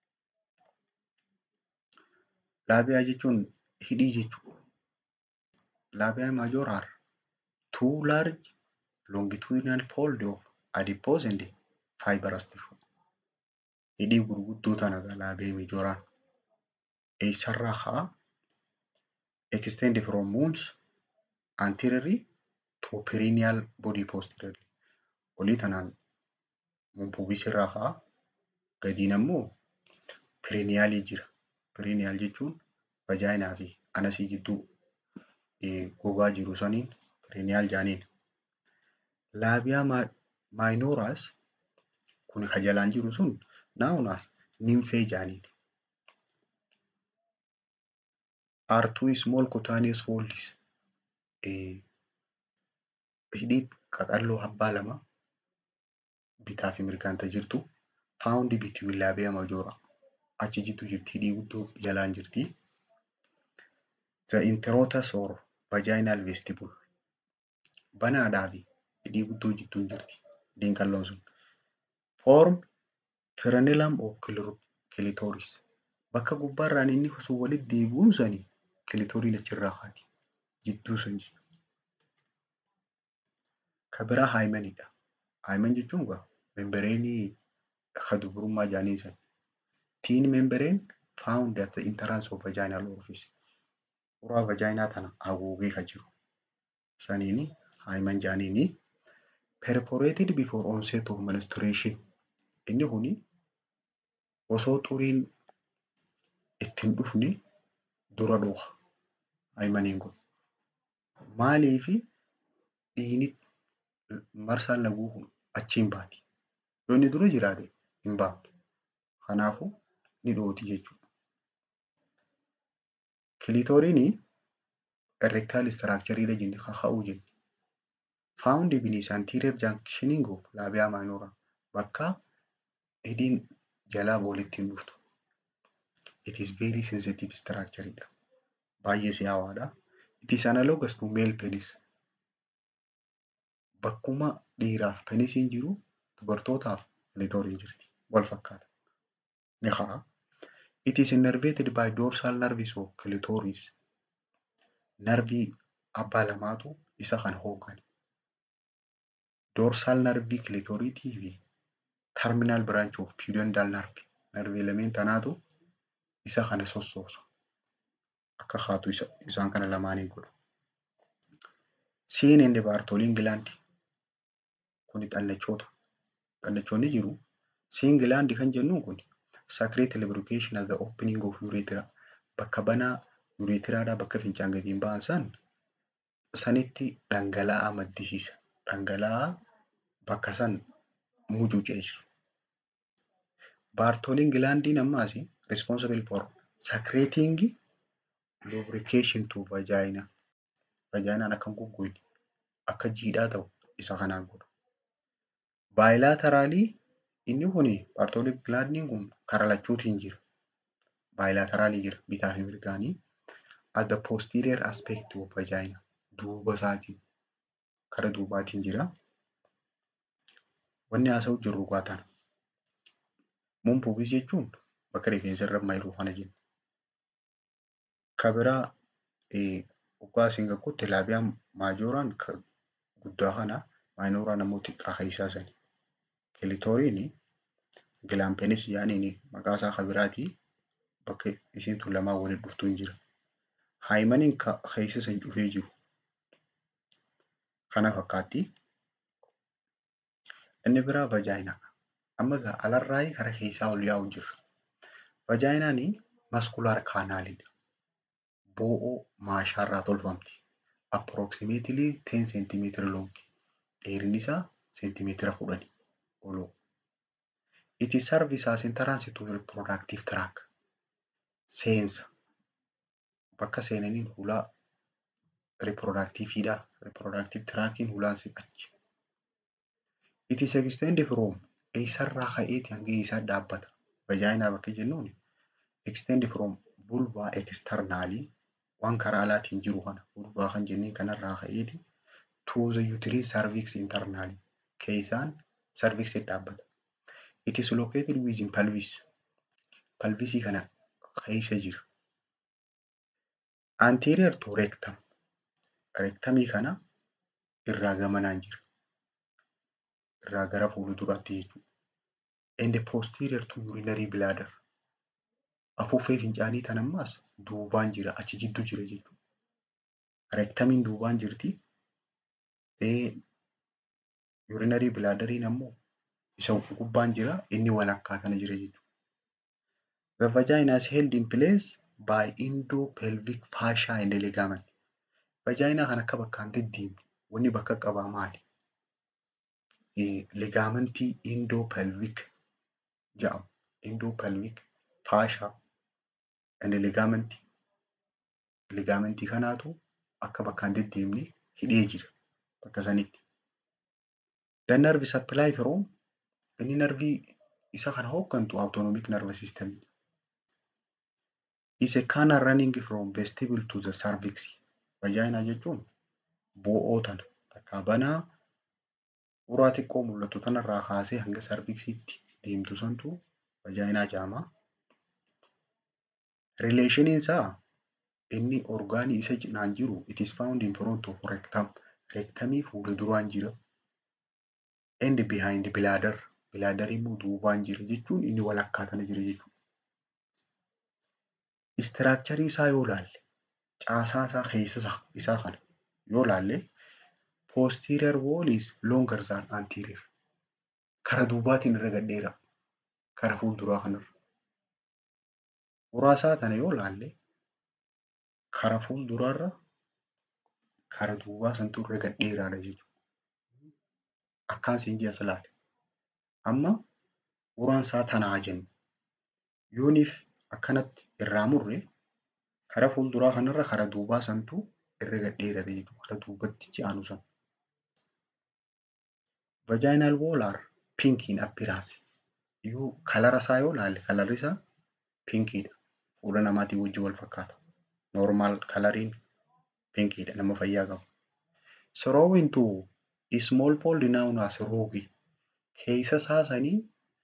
Laabiyaa jechuun hidhii jechuudha. Laabiyaa major are two large longitudinal fold of adipose and fibrous tissue. hidhii gurguddoo tana laabee mijooraan eessarraa ka'a extend from mons anteriorly to perineal body posteriorly olii tanaan mumpuubis irraa ka'a gadiin ammoo perinealii jira perineal jechuun vajaayinaa fi anasii gidduu gogaa jiru saniin perineal jaaniin laabiyaa maayinooraas kun ka jalaan jiru sun naawunaas nimfee jaaniin. are two small cutaneous folds hidhii qaqalloo abbaa lama bitaa fi mirgaan jirtu found between labia majora achi jitu jirti hidhii guddoo jalaan jirti. The introitus or vaginal vestibule banaadhaa fi hidhii guddoo jidduun jirti hidhiin qalloon sun form frenulum of clitoris bakka gubbaarraan inni sun walitti deebi'uun sanii kilitoriin achirraa kaati jidduu sun ka biraa haayimanidha. Haayiman jechuun egaa membereenii ka dubrummaa jaaniin san. Tiin membereen found at the entrance of vaginal orifice. Uraa vajaayinaa tana haguugee ka jiru. Saniini haayiman jaaniini perforated before onset of menstruation. Inni kuni osoo xuriin ittiin dhufne dura dhufa. Haayimaniin kun. Maaliifi dhiigni marsaan laguu kun achiin baati. Yoo inni dura jiraate hin baatu. Kanaafuu ni dhooti jechuudha. Kilitooriin erectile structure jenne kaka'uu jenne. Found beneath anterior junctioning of labia minora bakka hidhiin jalaa walitti hin dhuftu. It is very sensitive structure dha. Baay'ee si'aawaadha. It is analogous to male penis. Bakkuma dhiiraaf penisiin jiru dubartootaaf kilitooriin jirti. Wal fakkaata. Ni ka'a. It is innervated by dorsal nerves of clitoris. Narvii abbaa lamaatu isa kan hoogganu. Dorsal nervii clitoriitii fi terminal branch of pudendal nerve. Narvii lameen tanaatu isa kana sossoosa. Akka haatu isaan kana lamaanii godha. Seen in the Bartolin gland. Kuni xannachoota. Xannachoonni jiru. Seen gland kan jennuun kun secrete lubrication at the opening of urethra. Bakka banaa urethraadhaa bakka fincaan gadiin ba'an san sanitti dhangala'aa maddisiisa. Dhangala'aa bakka san mucuceessu. Bartolin glandiin ammaas responsible for secreting lubrication to vagina. Vaginaan akka hin goggogne akka jiidhaa ta'u isa kanaan godha. Baayilateraalii inni kun Bartolin glandiin kun karaa lachuutiin jira. Baayilateraalii jira bitaa fi mirgaanii. At the posterior aspect of vagina duuba isaatiin kara duubaatiin jira. Wanni haasa'u jirru gaa tana. Mumpuubis jechuun bakka rifeensa irra mayiru kana jenna. Ka biraa dhugaa asiin gakkutti laabiyaan maajooraan guddaa kana maayinooraan ammoo xiqqaa keessaa sani. Kilitooriin gilaampenis yaaniin maqaa isaa ka biraatii bakka isiin tun lamaan walitti dhuftuun jira. Haayimaniin keessa san cufee jiru. Kana fakkaatti. Inni biraa vajaayinaa. Amma egaa alarraa kara keessaa ol yaa'u jirra. Vajaayinaan maskulaar kaanaaliidha. Bo'oo maashaarraa tolfamti. Approximately 10 centimeter long. Dheerinni isaa seentimeetira kudhani ol. It is service as entrance to reproductive tract. Seensa. Bakka seenaniin hulaa reproductiveidha. Reproductive trackiin hulaan achi. It is extended from eessarraa ka'eeti hanga eessaa dhaabbata. Vajaayinaa bakka jennuun extend from vulva externally waan karaa alaatiin jiru kana vulvaa kan jenneen kanarraa ka'eeti to the uterine cervix internally keessaan cervix dhaabbata. It is located within pelvis. Pelvisii kana keessa jira. Anterior to rectum. Rectumii kana irraa gamanaan jira. Irraa gara fuulduraatti jechuudha. and posterior to urinary bladder. Afuuffee fincaanii tan ammaas duubaan jira achi jidduu jira jechuudha. Reektamiin duubaan jirti. Urinary bladderiin ammoo isa gubbaan jira inni walakkaa kana jira jechuudha. The vagina is held in place by endopelvic fascia and ligament. Vajaayinaa kan akka bakkaan deddeemne wanni bakka qabaa maali? Ligaamentii endopelvic jedhamu. Endopelvic fascia and ligament. Ligaamentii kanaatu akka bakkaan deddeemne hidhee jira bakka sanitti. The nerve supply from inni narvii isa kana hooggantu autonomic nervous system. Is a canal running from vestibule to the cervix. Vajaayinaa jechuun bo'oo tana takkaa banaa uraa xiqqoo mul'atu tanarraa kaasee hanga sarviksiitti deemtu santu vajaayinaa jedhama. Rileeshiniin isaa inni orgaanii isa cinaan jiru it is found in front of rectum. Rectumii fuula duraan jira. And behind bladder. Bladder immoo duubaan jira jechuun inni walakkaa tana jira jechuudha. Istiraakcharii isaa yoo ilaalle caasaa isaa keessa isaa kana yoo ilaalle posterior wall is longer than anterior. Kara duubaatiin irra gadheera. Kara fuulduraa kanarra. Uraa isaa tana yoo ilaalle kara fuulduraarra kara duubaa santu irra gadheeraadha jechuudha. Akkaan siin ji'a ilaale. Amma uraan isaa tanaa jennu. Yooniif akkanatti irraa murre kara fuulduraa kanarra kara duubaa santu irra gadheerate jechuudha. Kara duubatti ji'aanu sana. Vaginal wall are pink in appearance. Yoo kalara isaa yoo ilaalle kalarri isaa pinkiidha. Fuula namaatii wajjin wal fakkaata. Normal kalariin pinkiidha nama fayyaa qabu. Throwing to small fold known as ruby. Keessa isaa sanii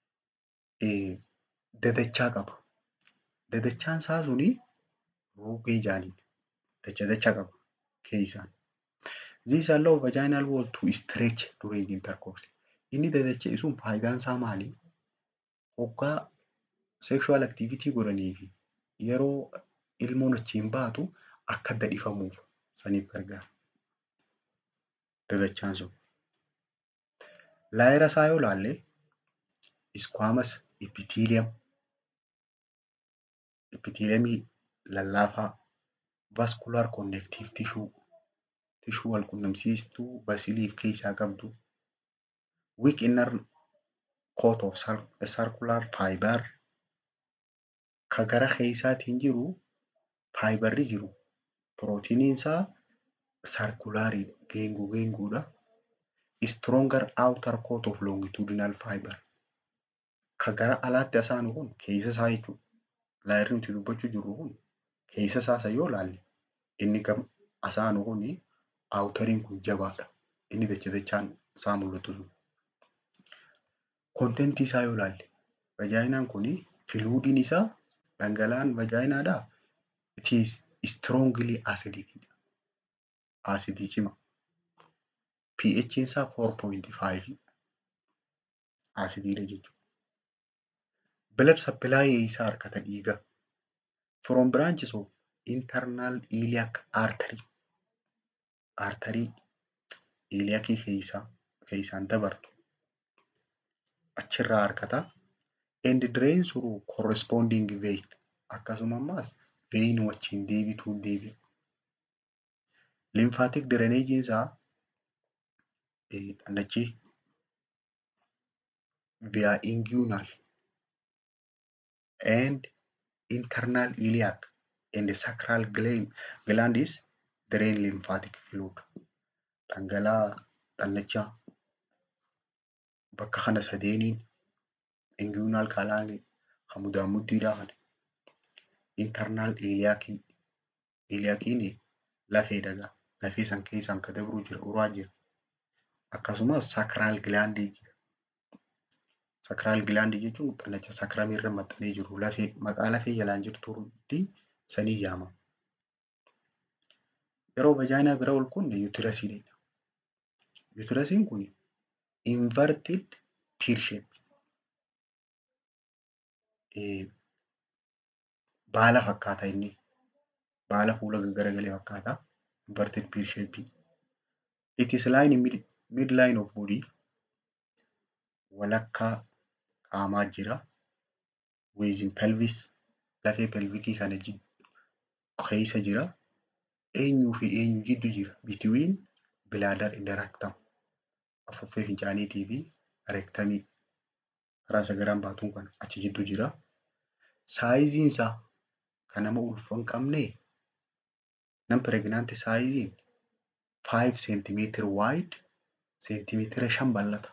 dadachaa qaba. Dadachaan isaa suni ruugii jaaniin dacha dacha qaba keessaan. This allow vaginal wall to stretch during intercourse. Inni dadacha'e sun faayidaan isaa maali? Hoggaa sexual activity godhanii fi yeroo ilmoon achiin baatu akka dadhifamuuf saniif gargaara. Dadachaan sun. Laayira isaa yoo ilaalle squamous epithelium epitheliumii lallaafaa vascular connective tissue tishuu wal qunnamsiistuu basiliif keessaa qabdu weak inner coat of circular fiber ka gara keessaatiin jiru faayibarri jiru pirootiiniin isaa sarkulaarii geengoo geengoodha. Stronger outer coat of longitudinal fiber ka gara alaatti asaanu kun keessa isaa jechuudha. Laayirri nuti dubbachuu jirru kun keessa isaa yoo ilaalle inni gam asaanu kun aawutariin kun jabaadha. Inni dacha dachaan isaa mul'atu sun. Kontentii isaa yoo ilaalle vajaayinaan kun filuudiin isaa dhangala'aan vajaayinaadhaa it is strongly acidic. Acidii cima. pH isaa 4.5 asidiidha jechuudha. Blood supply isaa harkata dhiigaa. From branches of internal iliac artery. Arterii iliakii keessaa keessaan dabartu achirraa harkata. And drain through corresponding vein. Akkasuma ammas vein wajjin deebituun deebi'a. Lymphatic drainage isaa xannachi via inguinal and internal iliac and sacral gland, gland is drain lymphatic fluid. Dhangala'aa xannachaa bakka kana sadeeniin inguinal kalaanii hamudaan muddiidhaa kana internal iliaakii iliyaakiin lafee dhagaa lafee san keessaan ka dabru jira uraa jira. akkasumas saakiraal gilaandii jira. Saakiraal gilaandii jechuun xannacha saakiraamii irra maxxanee jiru lafee maqaa lafee jalaan jirtuutti sanii yaamama. Yeroo vajaayinaa bira ol kunne yuutirasiidha. Yuutirasiin kun inverted pear shape baala fakkaata inni. Baala fuula gaggaragalee fakkaata. Inverted pear shape. It is lying in mid, midline of body. Walakkaa qaamaa jira. Within pelvis. Lafee pelvikii kana keessa jira. Eenyuu fi eenyu jiddu jira. Between bladder and rectum. Afuuffee fincaaniitii fi rektamii. Karaa sagaraan baatuun kana achi jiddu jira. Saayiziin isaa kan nama ulfa hin qabne nam pireeginaanti saayiziin 5 centimeter wide seentimeetira shan bal'ata.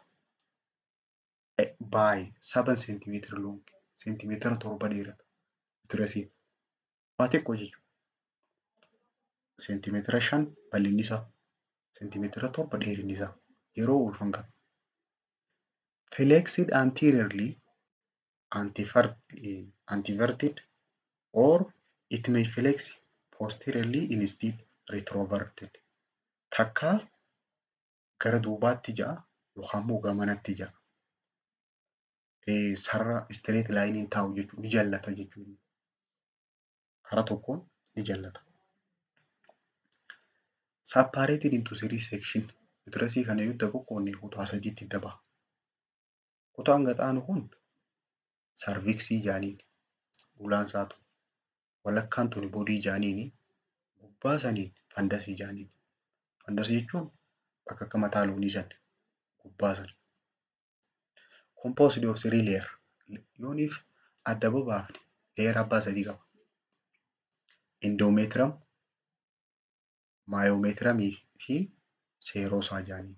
By 7 centimeter long seentimeetira torba dheerata. Uterasiin. Waa xiqqoo jechuudha. Seentimeetira shan bal'inni isaa. Seentimeetira torba dheerinni isaa. Yeroo ulfa hin qabne. Flexed anteriorly anteverted or it may flex posteriorly instead retroverted. Takka gara duubaatti ja'a yookaan immoo gamanatti ja'a. Sarara straight laayiniin taa'u jechuudha. Ni jallata jechuudha. Karaa tokkoon ni jallata. Separated into three section. Uterasii kana yoo qoqqoodne kutaa sadiitti adda baha. Kutaan gaxaanu kun sarviksii jaaniin ulaan isaatu walakkaan tuni boodii jaaniini gubbaa saniin fandasii jaaniin. Fandasii jechuun bakka akka mataa loonii san gubbaa san. Composed of three layer. Yooniif adda babaafne leer abbaa sadii qaba. Endometrium, maayomeetiramii fi seeroosaa jaaniin.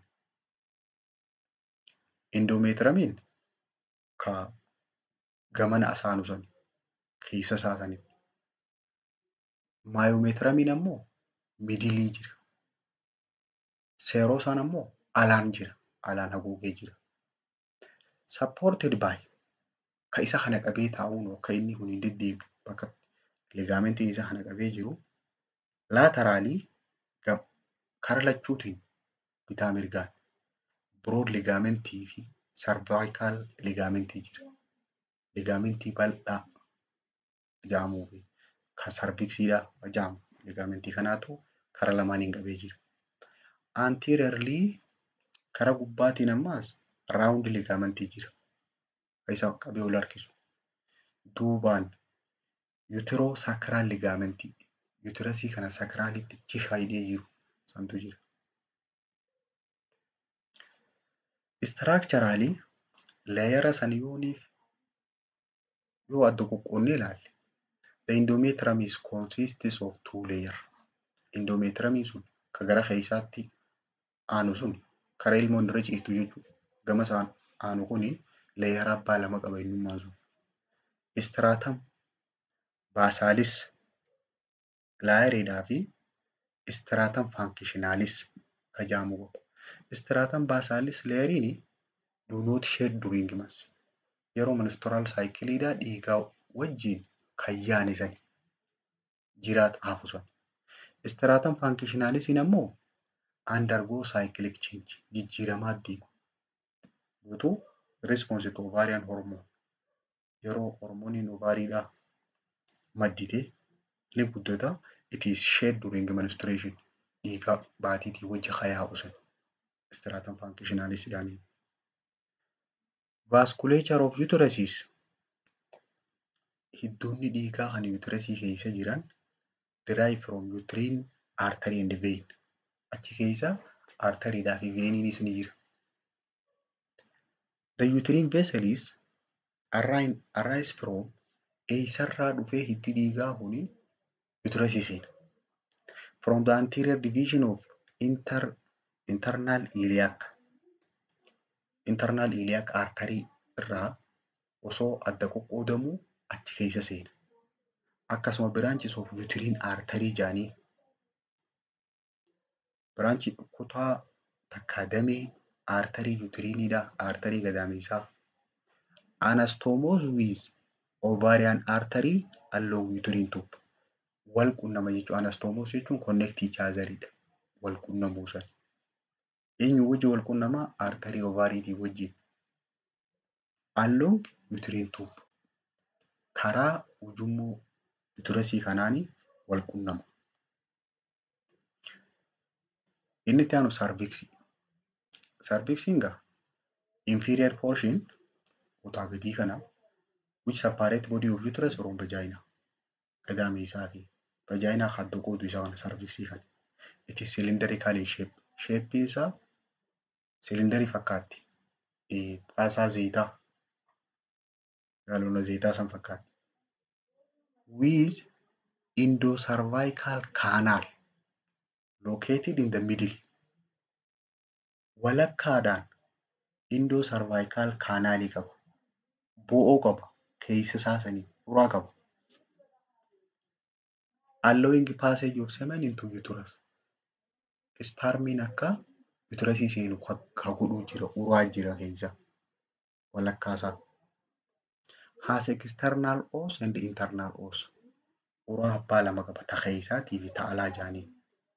Endomeetiraamiin ka gamana asaanu san keessa isaa sanitti. Maayomeetiramiin ammoo midilii jira. Seeroosaan ammoo alaan jira. Alaan haguugee jira. Supported by ka isa kana qabee taa'uun akka inni kun hin deddeebi'u bakka ligaamentiin isa kana qabee jiru laateraalii kara lachuutiin bitaa mirgaan broad ligaamentii fi cervical ligaamentii jira. Ligaamentii bal'aa jaamuu fi kan sarviksiidha jaamu ligaamentii kanaatu kara lamaaniin qabee jira. Anteriorly kara gubbaatiin ammaas raawundi ligaamentii jira. Isa qabee ol harkisu. Duubaan yuutiroo saakiraal ligaamentii. Yuutirasii kana saakiraalitti chifa hidhee jiru santu jira. Istiraakcharaali leeyara san yooniif yoo adda qoqqoonnee ilaalle the endometrium is consists of two layer. Endometriumiin sun ka gara keessaatti aanu sun kara ilmoon irra ciiftu jechuudha. Gama isaan aanu kuni leeyara abbaa lama qaba eenyummaan sun. Istraatam baasaalis laayiriidhaa fi istraatam faankishinaalis ka jaamu qaba. Istraatam baasaalis leeyiriin do not shed during months. Yeroo ministoraal saayikiliidhaa dhiigaa wajjin kan yaanisan jiraata hafu sun. Istraatam faankishinaalisiin ammoo undergo cyclic change jijjiiramaa deema. Guutuu response to ovarian hormone yeroo hormooniin ovaariidhaa maddite ni guddata it is shed during menstruation dhiigaa baatiitii wajji hayaa'u sun istraatam faankishinaalis jedhanii. Vasculature of uteruses hiddoonni dhiigaa kan uterasii keessa jiran derive from uterine artery and vein achi keessa arteriidhaa fi veeniinis ni jira. The uterine vessels arise, arise from eessarraa dhufee hiddi dhiigaa kuni uterasii seena. From the anterior division of inter, internal iliac internal iliac artery irraa osoo adda qoqqoodamuu achi keessa seena. Akkasuma branches of uterine artery jedhanii biraanchii kutaa takka damee arterii utiriiniidha arterii gadameessaa. Anastomos with ovarian artery along uterine tube. Wal qunnama jechuun anastomos jechuun connect each other'idha. Wal qunnamuu san. Eenyu wajji wal qunnamaa arterii ovaariitii wajjin. Along uterine tube. karaa ujummoo uterasii kanaanii wal qunnama. Inni itti aanu sarviksii. Sarviksiin gaa inferior portion kutaa gadii kana which separate body of uterus from vagina. Gadaamii isaa fi vajaayinaa kan qoodu isaa kana sarviksii kana. It is cylindrical in shape. Shape isaa silindarii fakkaatti. Xaasaa zayitaa gaalona zayitaa san fakkaatti. With endocervical canal located in the middle. Walakkaadhaan endocervical canaalii qaba. Bo'oo qaba. Keessa isaa sanii uraa qaba. Allowing passage of semen into uterus. Spermiin akka uterasii seenu ka godhuu jira. Uraa jira keessa. Walakkaasaa. Has external os and internal os. Uraa abbaa lama qaba. Ta keessaatii fi ta alaa jaaniin.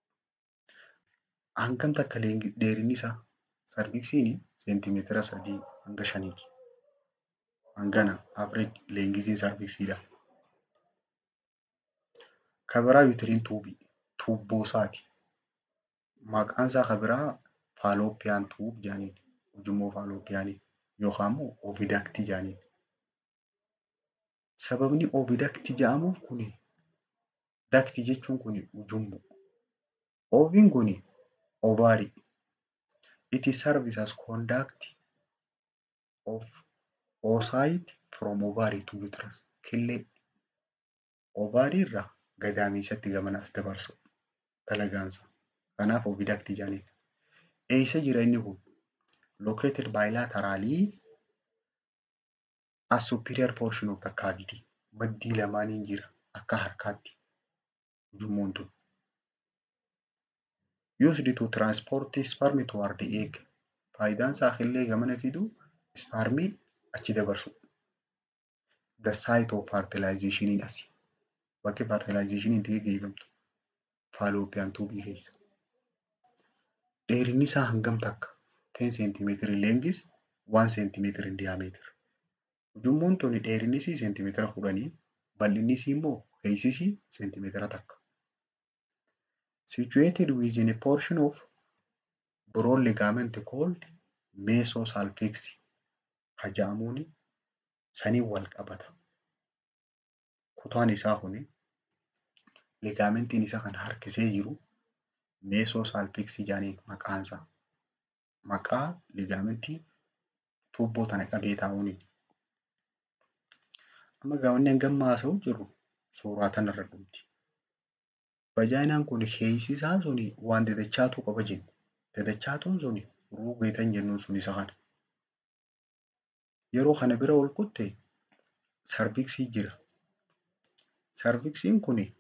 Hangam takka dheerinni isaa sarviksiin seentimeetira sadii hanga shaniiti. Hangana average leengiziin sarviksiidha. Kan biraa yuutiriin tuubii. Tuubboo isaati. Maqaan isaa kan biraa faaloopiyaan tuub jaaniin. Ujummoo faalooppiyaanii yookaan immoo ovidaktii jaaniin. Sababni ovidaktii jedhamuuf kuni daktii jechuun kuni ujummoo. Oviin kuni ovaarii. It is serves as conduct of oocyte from ovary to uterus. Killee ovaarii irraa gadaamiisatti gamanas dabarsu dalagaansa. Kanaaf ovidaktii jaaniin. Eessa jira inni kun? Located bilaterally as superior portion of the cavity. Maddii lamaaniin jira akka harkaatti ujummoon tun. Used to transport sperm toward the egg. Faayidaan isaa killee gamana fidu spermii achi dabarsu. The site of fertilization asi. Bakki fertilization itti gaggeeffamtu. Faaloopiyaan tuubii keessa. Dheerinni isaa hangam takka? 10 centimeter in length, 1 centimeter in diameter. Ujummoon tuni dheerinni isii seentimeetira kudhanii, bal'inni isii immoo keessi isii seentimeetira takka. Situated within a portion of broad ligament called mesosalpinx kan jedhamuun sanii wal qabata. Kutaan isaa kuni ligaamentiin isa kan harkisee jiru meesosalpinx jedhaniin maqaan isaa. Maqaa ligaamentii tuubboo tana qabee taa'uuni. Amma gaawwanni hangam haasa'u jiru suuraa tanarra dhumti. Vajaayinaan kun keessi isaa suni waan dadachaatu qaba jenni. Dadachaatuun suni ruugeetan jennuun sun isa kana. Yeroo kana bira ol kutte sarviksii jira. Sarviksiin kuni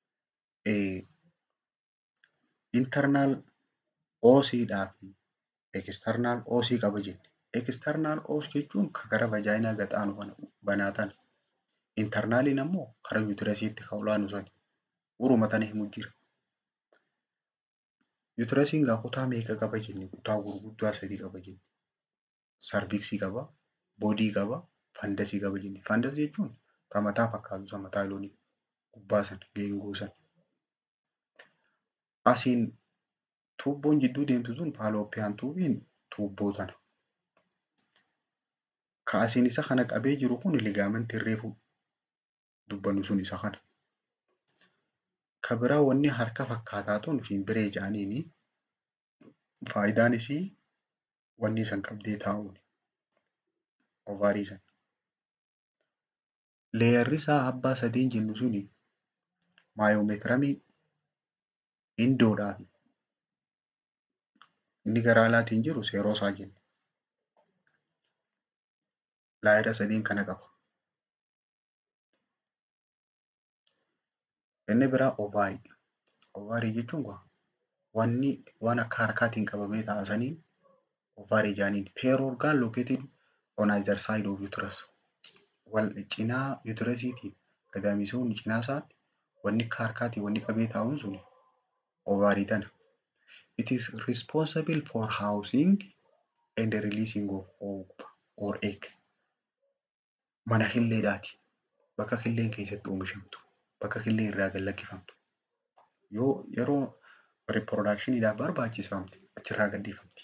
internal oosiidhaa fi external oosii qaba jenni. External os jechuun kan gara vajaayinaa gaxaanu kana banaatan. Internaaliin ammoo karaa yuutirasiitti kan olaanu sani. Uruma tana himu jira. Yuutirasiin gaa kutaa meeqa qaba jenni? Kutaa gurguddaa sadii qaba jenni. Sarviksii qaba, boodii qaba, fandasii qaba jenni. Fandasii jechuun kan mataa fakkaatu san mataa loonii gubbaa san geengoo san. Asiin tuubboon jidduu deemtu sun faaloopiyaan tuubiin tuubboo tana. Ka asiin isa kana qabee jiru kun ligaamentii reefu dubbannu sun isa kana. Ka biraa wanni harka fakkaataa tun fiimbiree jedhaniini faayidaan isii wanni san qabdee taa'uuni. Ovaarii san. Leeyarri isaa abbaa sadiin jennu suni maayoomeetiramii indoodhaa fi inni gara alaatiin jiru seeroosaa jenna. Laayira sadiin kana qaba. Inni biraa ovaarii. Ovaarii jechuun wanni waan akka harkaatiin qabamee taa'asanii ovaarii jedhaniin. Pair organ located on either side of uterus. Wal cinaa uterasiitiin gadaamisuun cinaa isaatti wanni akka harkaatiin wanni qabee taa'uun sun ovaarii tana. It is responsible for housing and releasing of ovum or egg. Mana hilleedhaati. bakka killeen keessatti oomishamtu, bakka killeen irraa gad lakkifamtu. Yoo yeroo reproductioniidhaaf barbaachifamte achirraa gadhiifamti.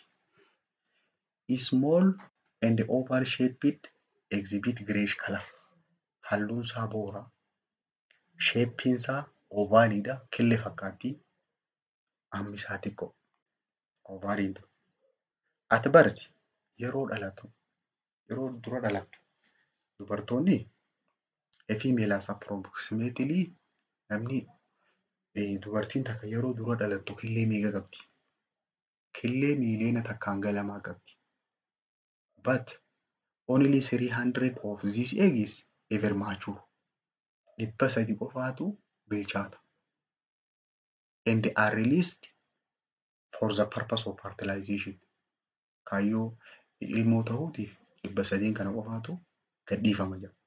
Small and oval shaped exhibit greyish color. Halluun isaa boora. Shapein isaa ovaaliidha. Killee fakkaatti. Hammi isaa xiqqoo. Ovaaliin kun. At birth yeroo dhalatu yeroo dura dhalattu dubartoonni a female has approximately namni dubartiin takka yeroo dura dhalattu killee meeqa qabdi? Killee miiliyoona takkaan galamaa qabdi. But only 300 of these eggs ever mature. Dhibba sadi qofaatu bilchaata. And are released for the purpose of fertilization. Kaayyoo ilmoo ta'uutiif dhibba sadiin kana qofaatu gadhiifama jedha.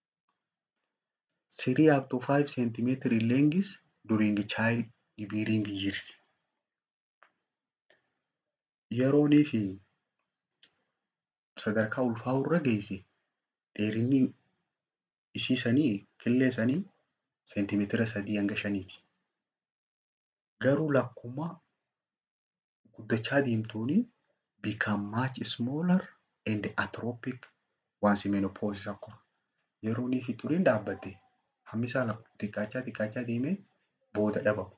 Three up to five centimeter in length during child bearing years. Yeroonii fi sadarkaa ulfaa'uu irra geesse dheerinni isii sanii killee sanii seentimeetira sadii hanga shaniiti. Garuu lakkuma guddachaa deemtuuni become much smaller and atrophic once menopause occur. Yeroonii fi turiin dhaabbatte hammi isaa xiqqaachaa xiqqaachaa deemee booda dhabamu.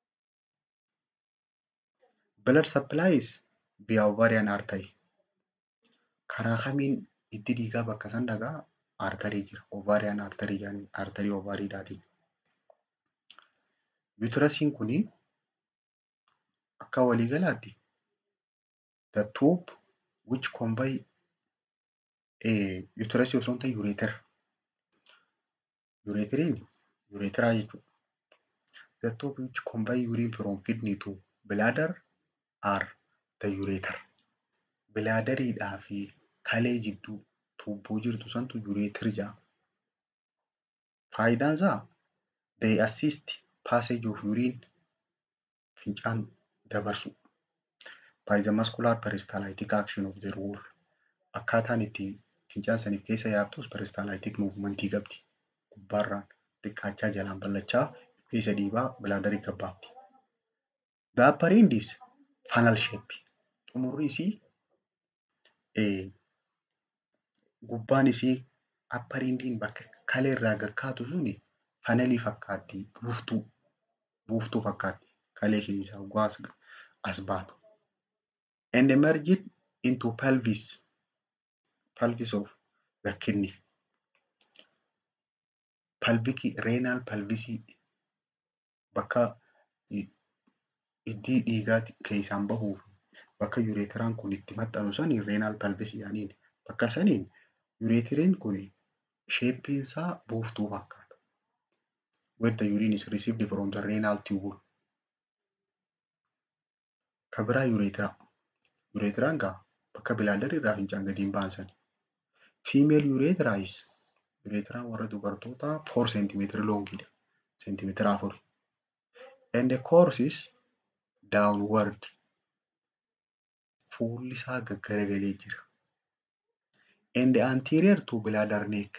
Blood supplies via ovarian artery. Karaa kamiin itti dhiigaa bakka san dhagaa arterii jira. Ovarian artery jedhanii arterii ovariidhaatiin. Uterasiin kuni akka waliigalaatti the tube which convey eh, uterasii osoo hin ta'in ureter. Ureteriin ureteraa jechuudha. The tube which convey urine from kidney to bladder are the ureter. Bilaadariidhaa fi kalee jidduu tuubboo jirtu santu ureter jedhama. Faayidaan isaa they assist passage of urine fincaan dabarsu by the muscular peristaltic action of their wall. Akkaataan itti fincaan saniif keessa yaabtus peristaltic movementii qabdi. Gubbaarraan xiqqaachaa jalaan bal'achaa keessa dhiibaa bilaadarii gabbaabdi. The upper end is funnel shape. Xumurri isii eh, gubbaan isii upper endiin bakka kalee irraa gakkaatu suni fanalii fakkaatti buuftuu buuftuu fakkaatti kalee keessaa waggaa as, as baatu. And emerged into pelvis pelvis of the kidney. Pelvic renal pelvisii bakka iddii dhiigaa keessaan bahuu fi bakka ureteraan kun itti maxxanu sani renal pelvis jedhaniin. Bakka saniin ureteriin kun sheeppiin isaa buuftuu fakkaata. Where the urine is received from the renal tubule. Ka biraa ureteraa. Ureteraan gaa bakka bilaadarri irraa fincaan gadi hin ba'an sani. Female uretera is ureteraan warra dubartootaa 4 centimeter longidha. Centimeetira afuri. And the course is downward. Fuulli isaa gaggaragalee jira. And anterior to bladder neck.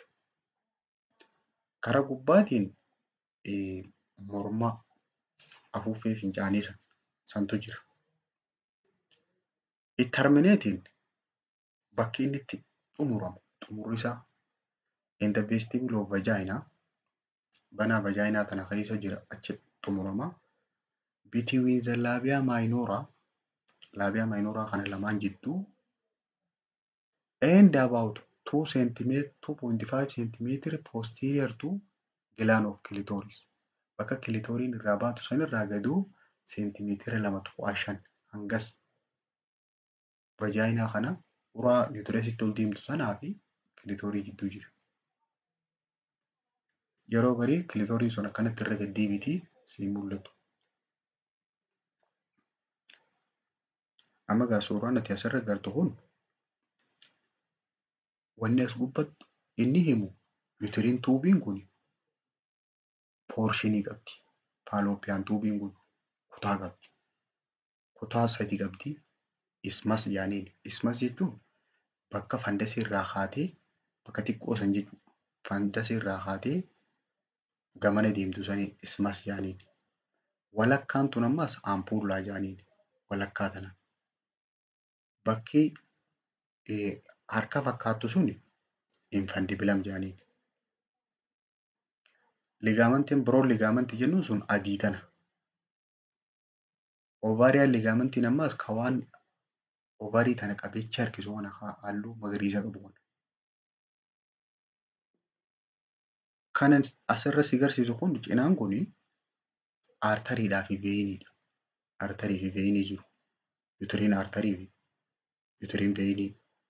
Karaa gubbaatiin eh, morma afuuffee fincaanii san santu jira. It terminating bakki inni itti xumuramu xumurri isaa in the vestibule of vagina banaa vajaayinaa tana keessa jira achi xumurama. Between the labia minora labia minora kana lamaan jidduu and about 2 centimeter 2.5 centimeter posterior to gland of clitoris. Bakka clitoriin irraa baatu sanirraa gaduu seentimeetira lama tuqaa shan hangas vajaayinaa kana uraa uterasitti ol deemtu sanaa fi kilitoorii jidduu jira. Yeroo garii kilitoriin sun akkanatti irra gaddeebitii siin mul'atu. Amma egaa suuraan ati asirra agartu kun wanni as gubbatti inni himu utiriin tuubiin kun poorshinii qabdi. Faalooppiyaan tuubiin kun kutaa qabdi. Kutaa sadi qabdi. Ismas jedhaniin. Ismas jechuun bakka fandasii irraa kaatee bakka xiqqoo san jechuudha. fandasii irraa kaatee gamana deemtu sanii ismas jaaniin. Walakkaan tun ammas ampuullaa jaaniin walakkaa tana. Bakki harka fakkaattu suni infandibilam jaaniin. Ligaamantiin biroon ligaamantii jennuun sun adii tana. Ovaariyaan ligaamantiin ammas ka waan ovaarii tana qabeecha harkisu kana halluu magariisa qabu kana. Kan asirra si agarsiisu kun cinaan kuni aartariidhaa fi veeyiniidha. Aartarii fi veeyinii jiru. Yutiriin aartarii fi yutiriin veeyinii.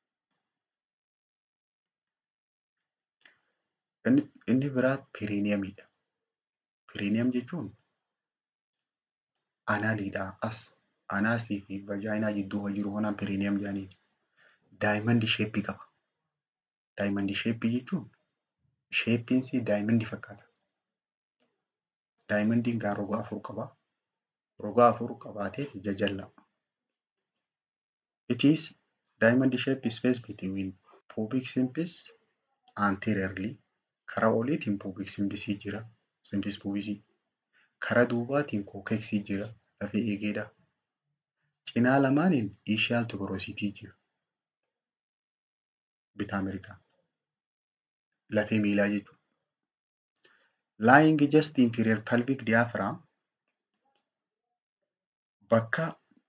Inni, inni biraa piriiniyamiidha. Piriiniyam jechuun anaaliidhaa as anaasii fi vajaayinaa jidduu kan jiru kanaan piriiniyam jaaniin. Daayimandii sheeppii qaba. Daayimandii sheeppii jechuun sheeppiinsi daayimandii fakkaata. Daayimandiin gaa roga afur qaba. Roga afur qabaatee jajalla. It is diamond shape space between pubic symphysis anteriorly karaa oliitiin pubic symphysii jira. Symphys pubisii. Karaa duubaatiin kookeksii jira. Lafee eegeedha. Cinaa lamaaniin ishiyaal tuberositii jira. Bitaa mirgaan. Lafee miilaa jechuudha. Lying just inferior pelvic diaphragm bakka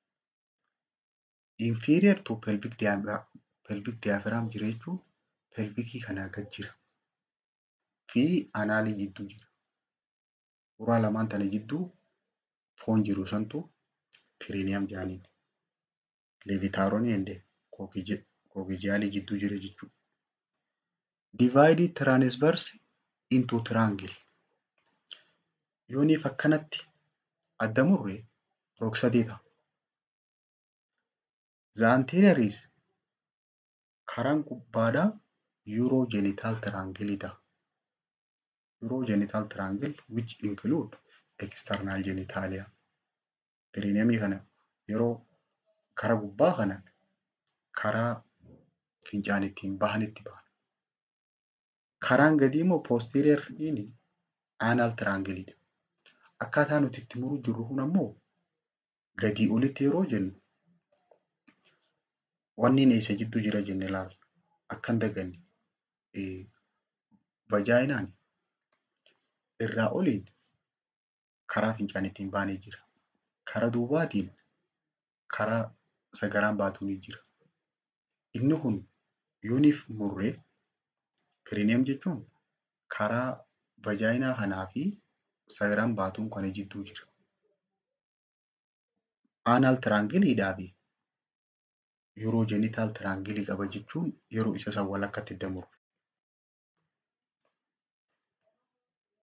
inferior to pelvic diaphragm, pelvic diaphragm jira jechuun pelvikii kanaa gad jira. Fi anaalii jidduu jira. Uraa lamaan tana jidduu foon jiru santu piriiniyam jaaniin. Leevitaaroonii ende kookijaalii jidduu jira jechuudha. Divided transverse into triangle. Yooniif akkanatti adda murre rog-sadii ta'a. The anterior is karaan gubbaadhaa urogenital triangle ta'a. Urogenital triangle which include external genitalia. Piriiniyamii kana yeroo karaa gubbaa kana karaa fincaan ittiin bahanitti bahan. Karaan gadii immoo posterioriin anal triangleidha. Akkaataa nuti itti muruu jirru kun ammoo gadii olitti yeroo jennu wanni eessa jidduu jira jenne ilaalla. Akka hin daganne vajaayinaan irraa oliin karaa fincaan ittiin baanee jira. Karaa duubaatiin karaa sagaraan baatu ni jira. Inni kun yooniif murree piriiniyam jechuun karaa vajaayinaa kanaa fi sagaraan baatuun kana jidduu jira. Anal tiraangiliidhaa fi yuuroojenitaal tiraangilii qaba jechuun yeroo isa san walakkatti damurre.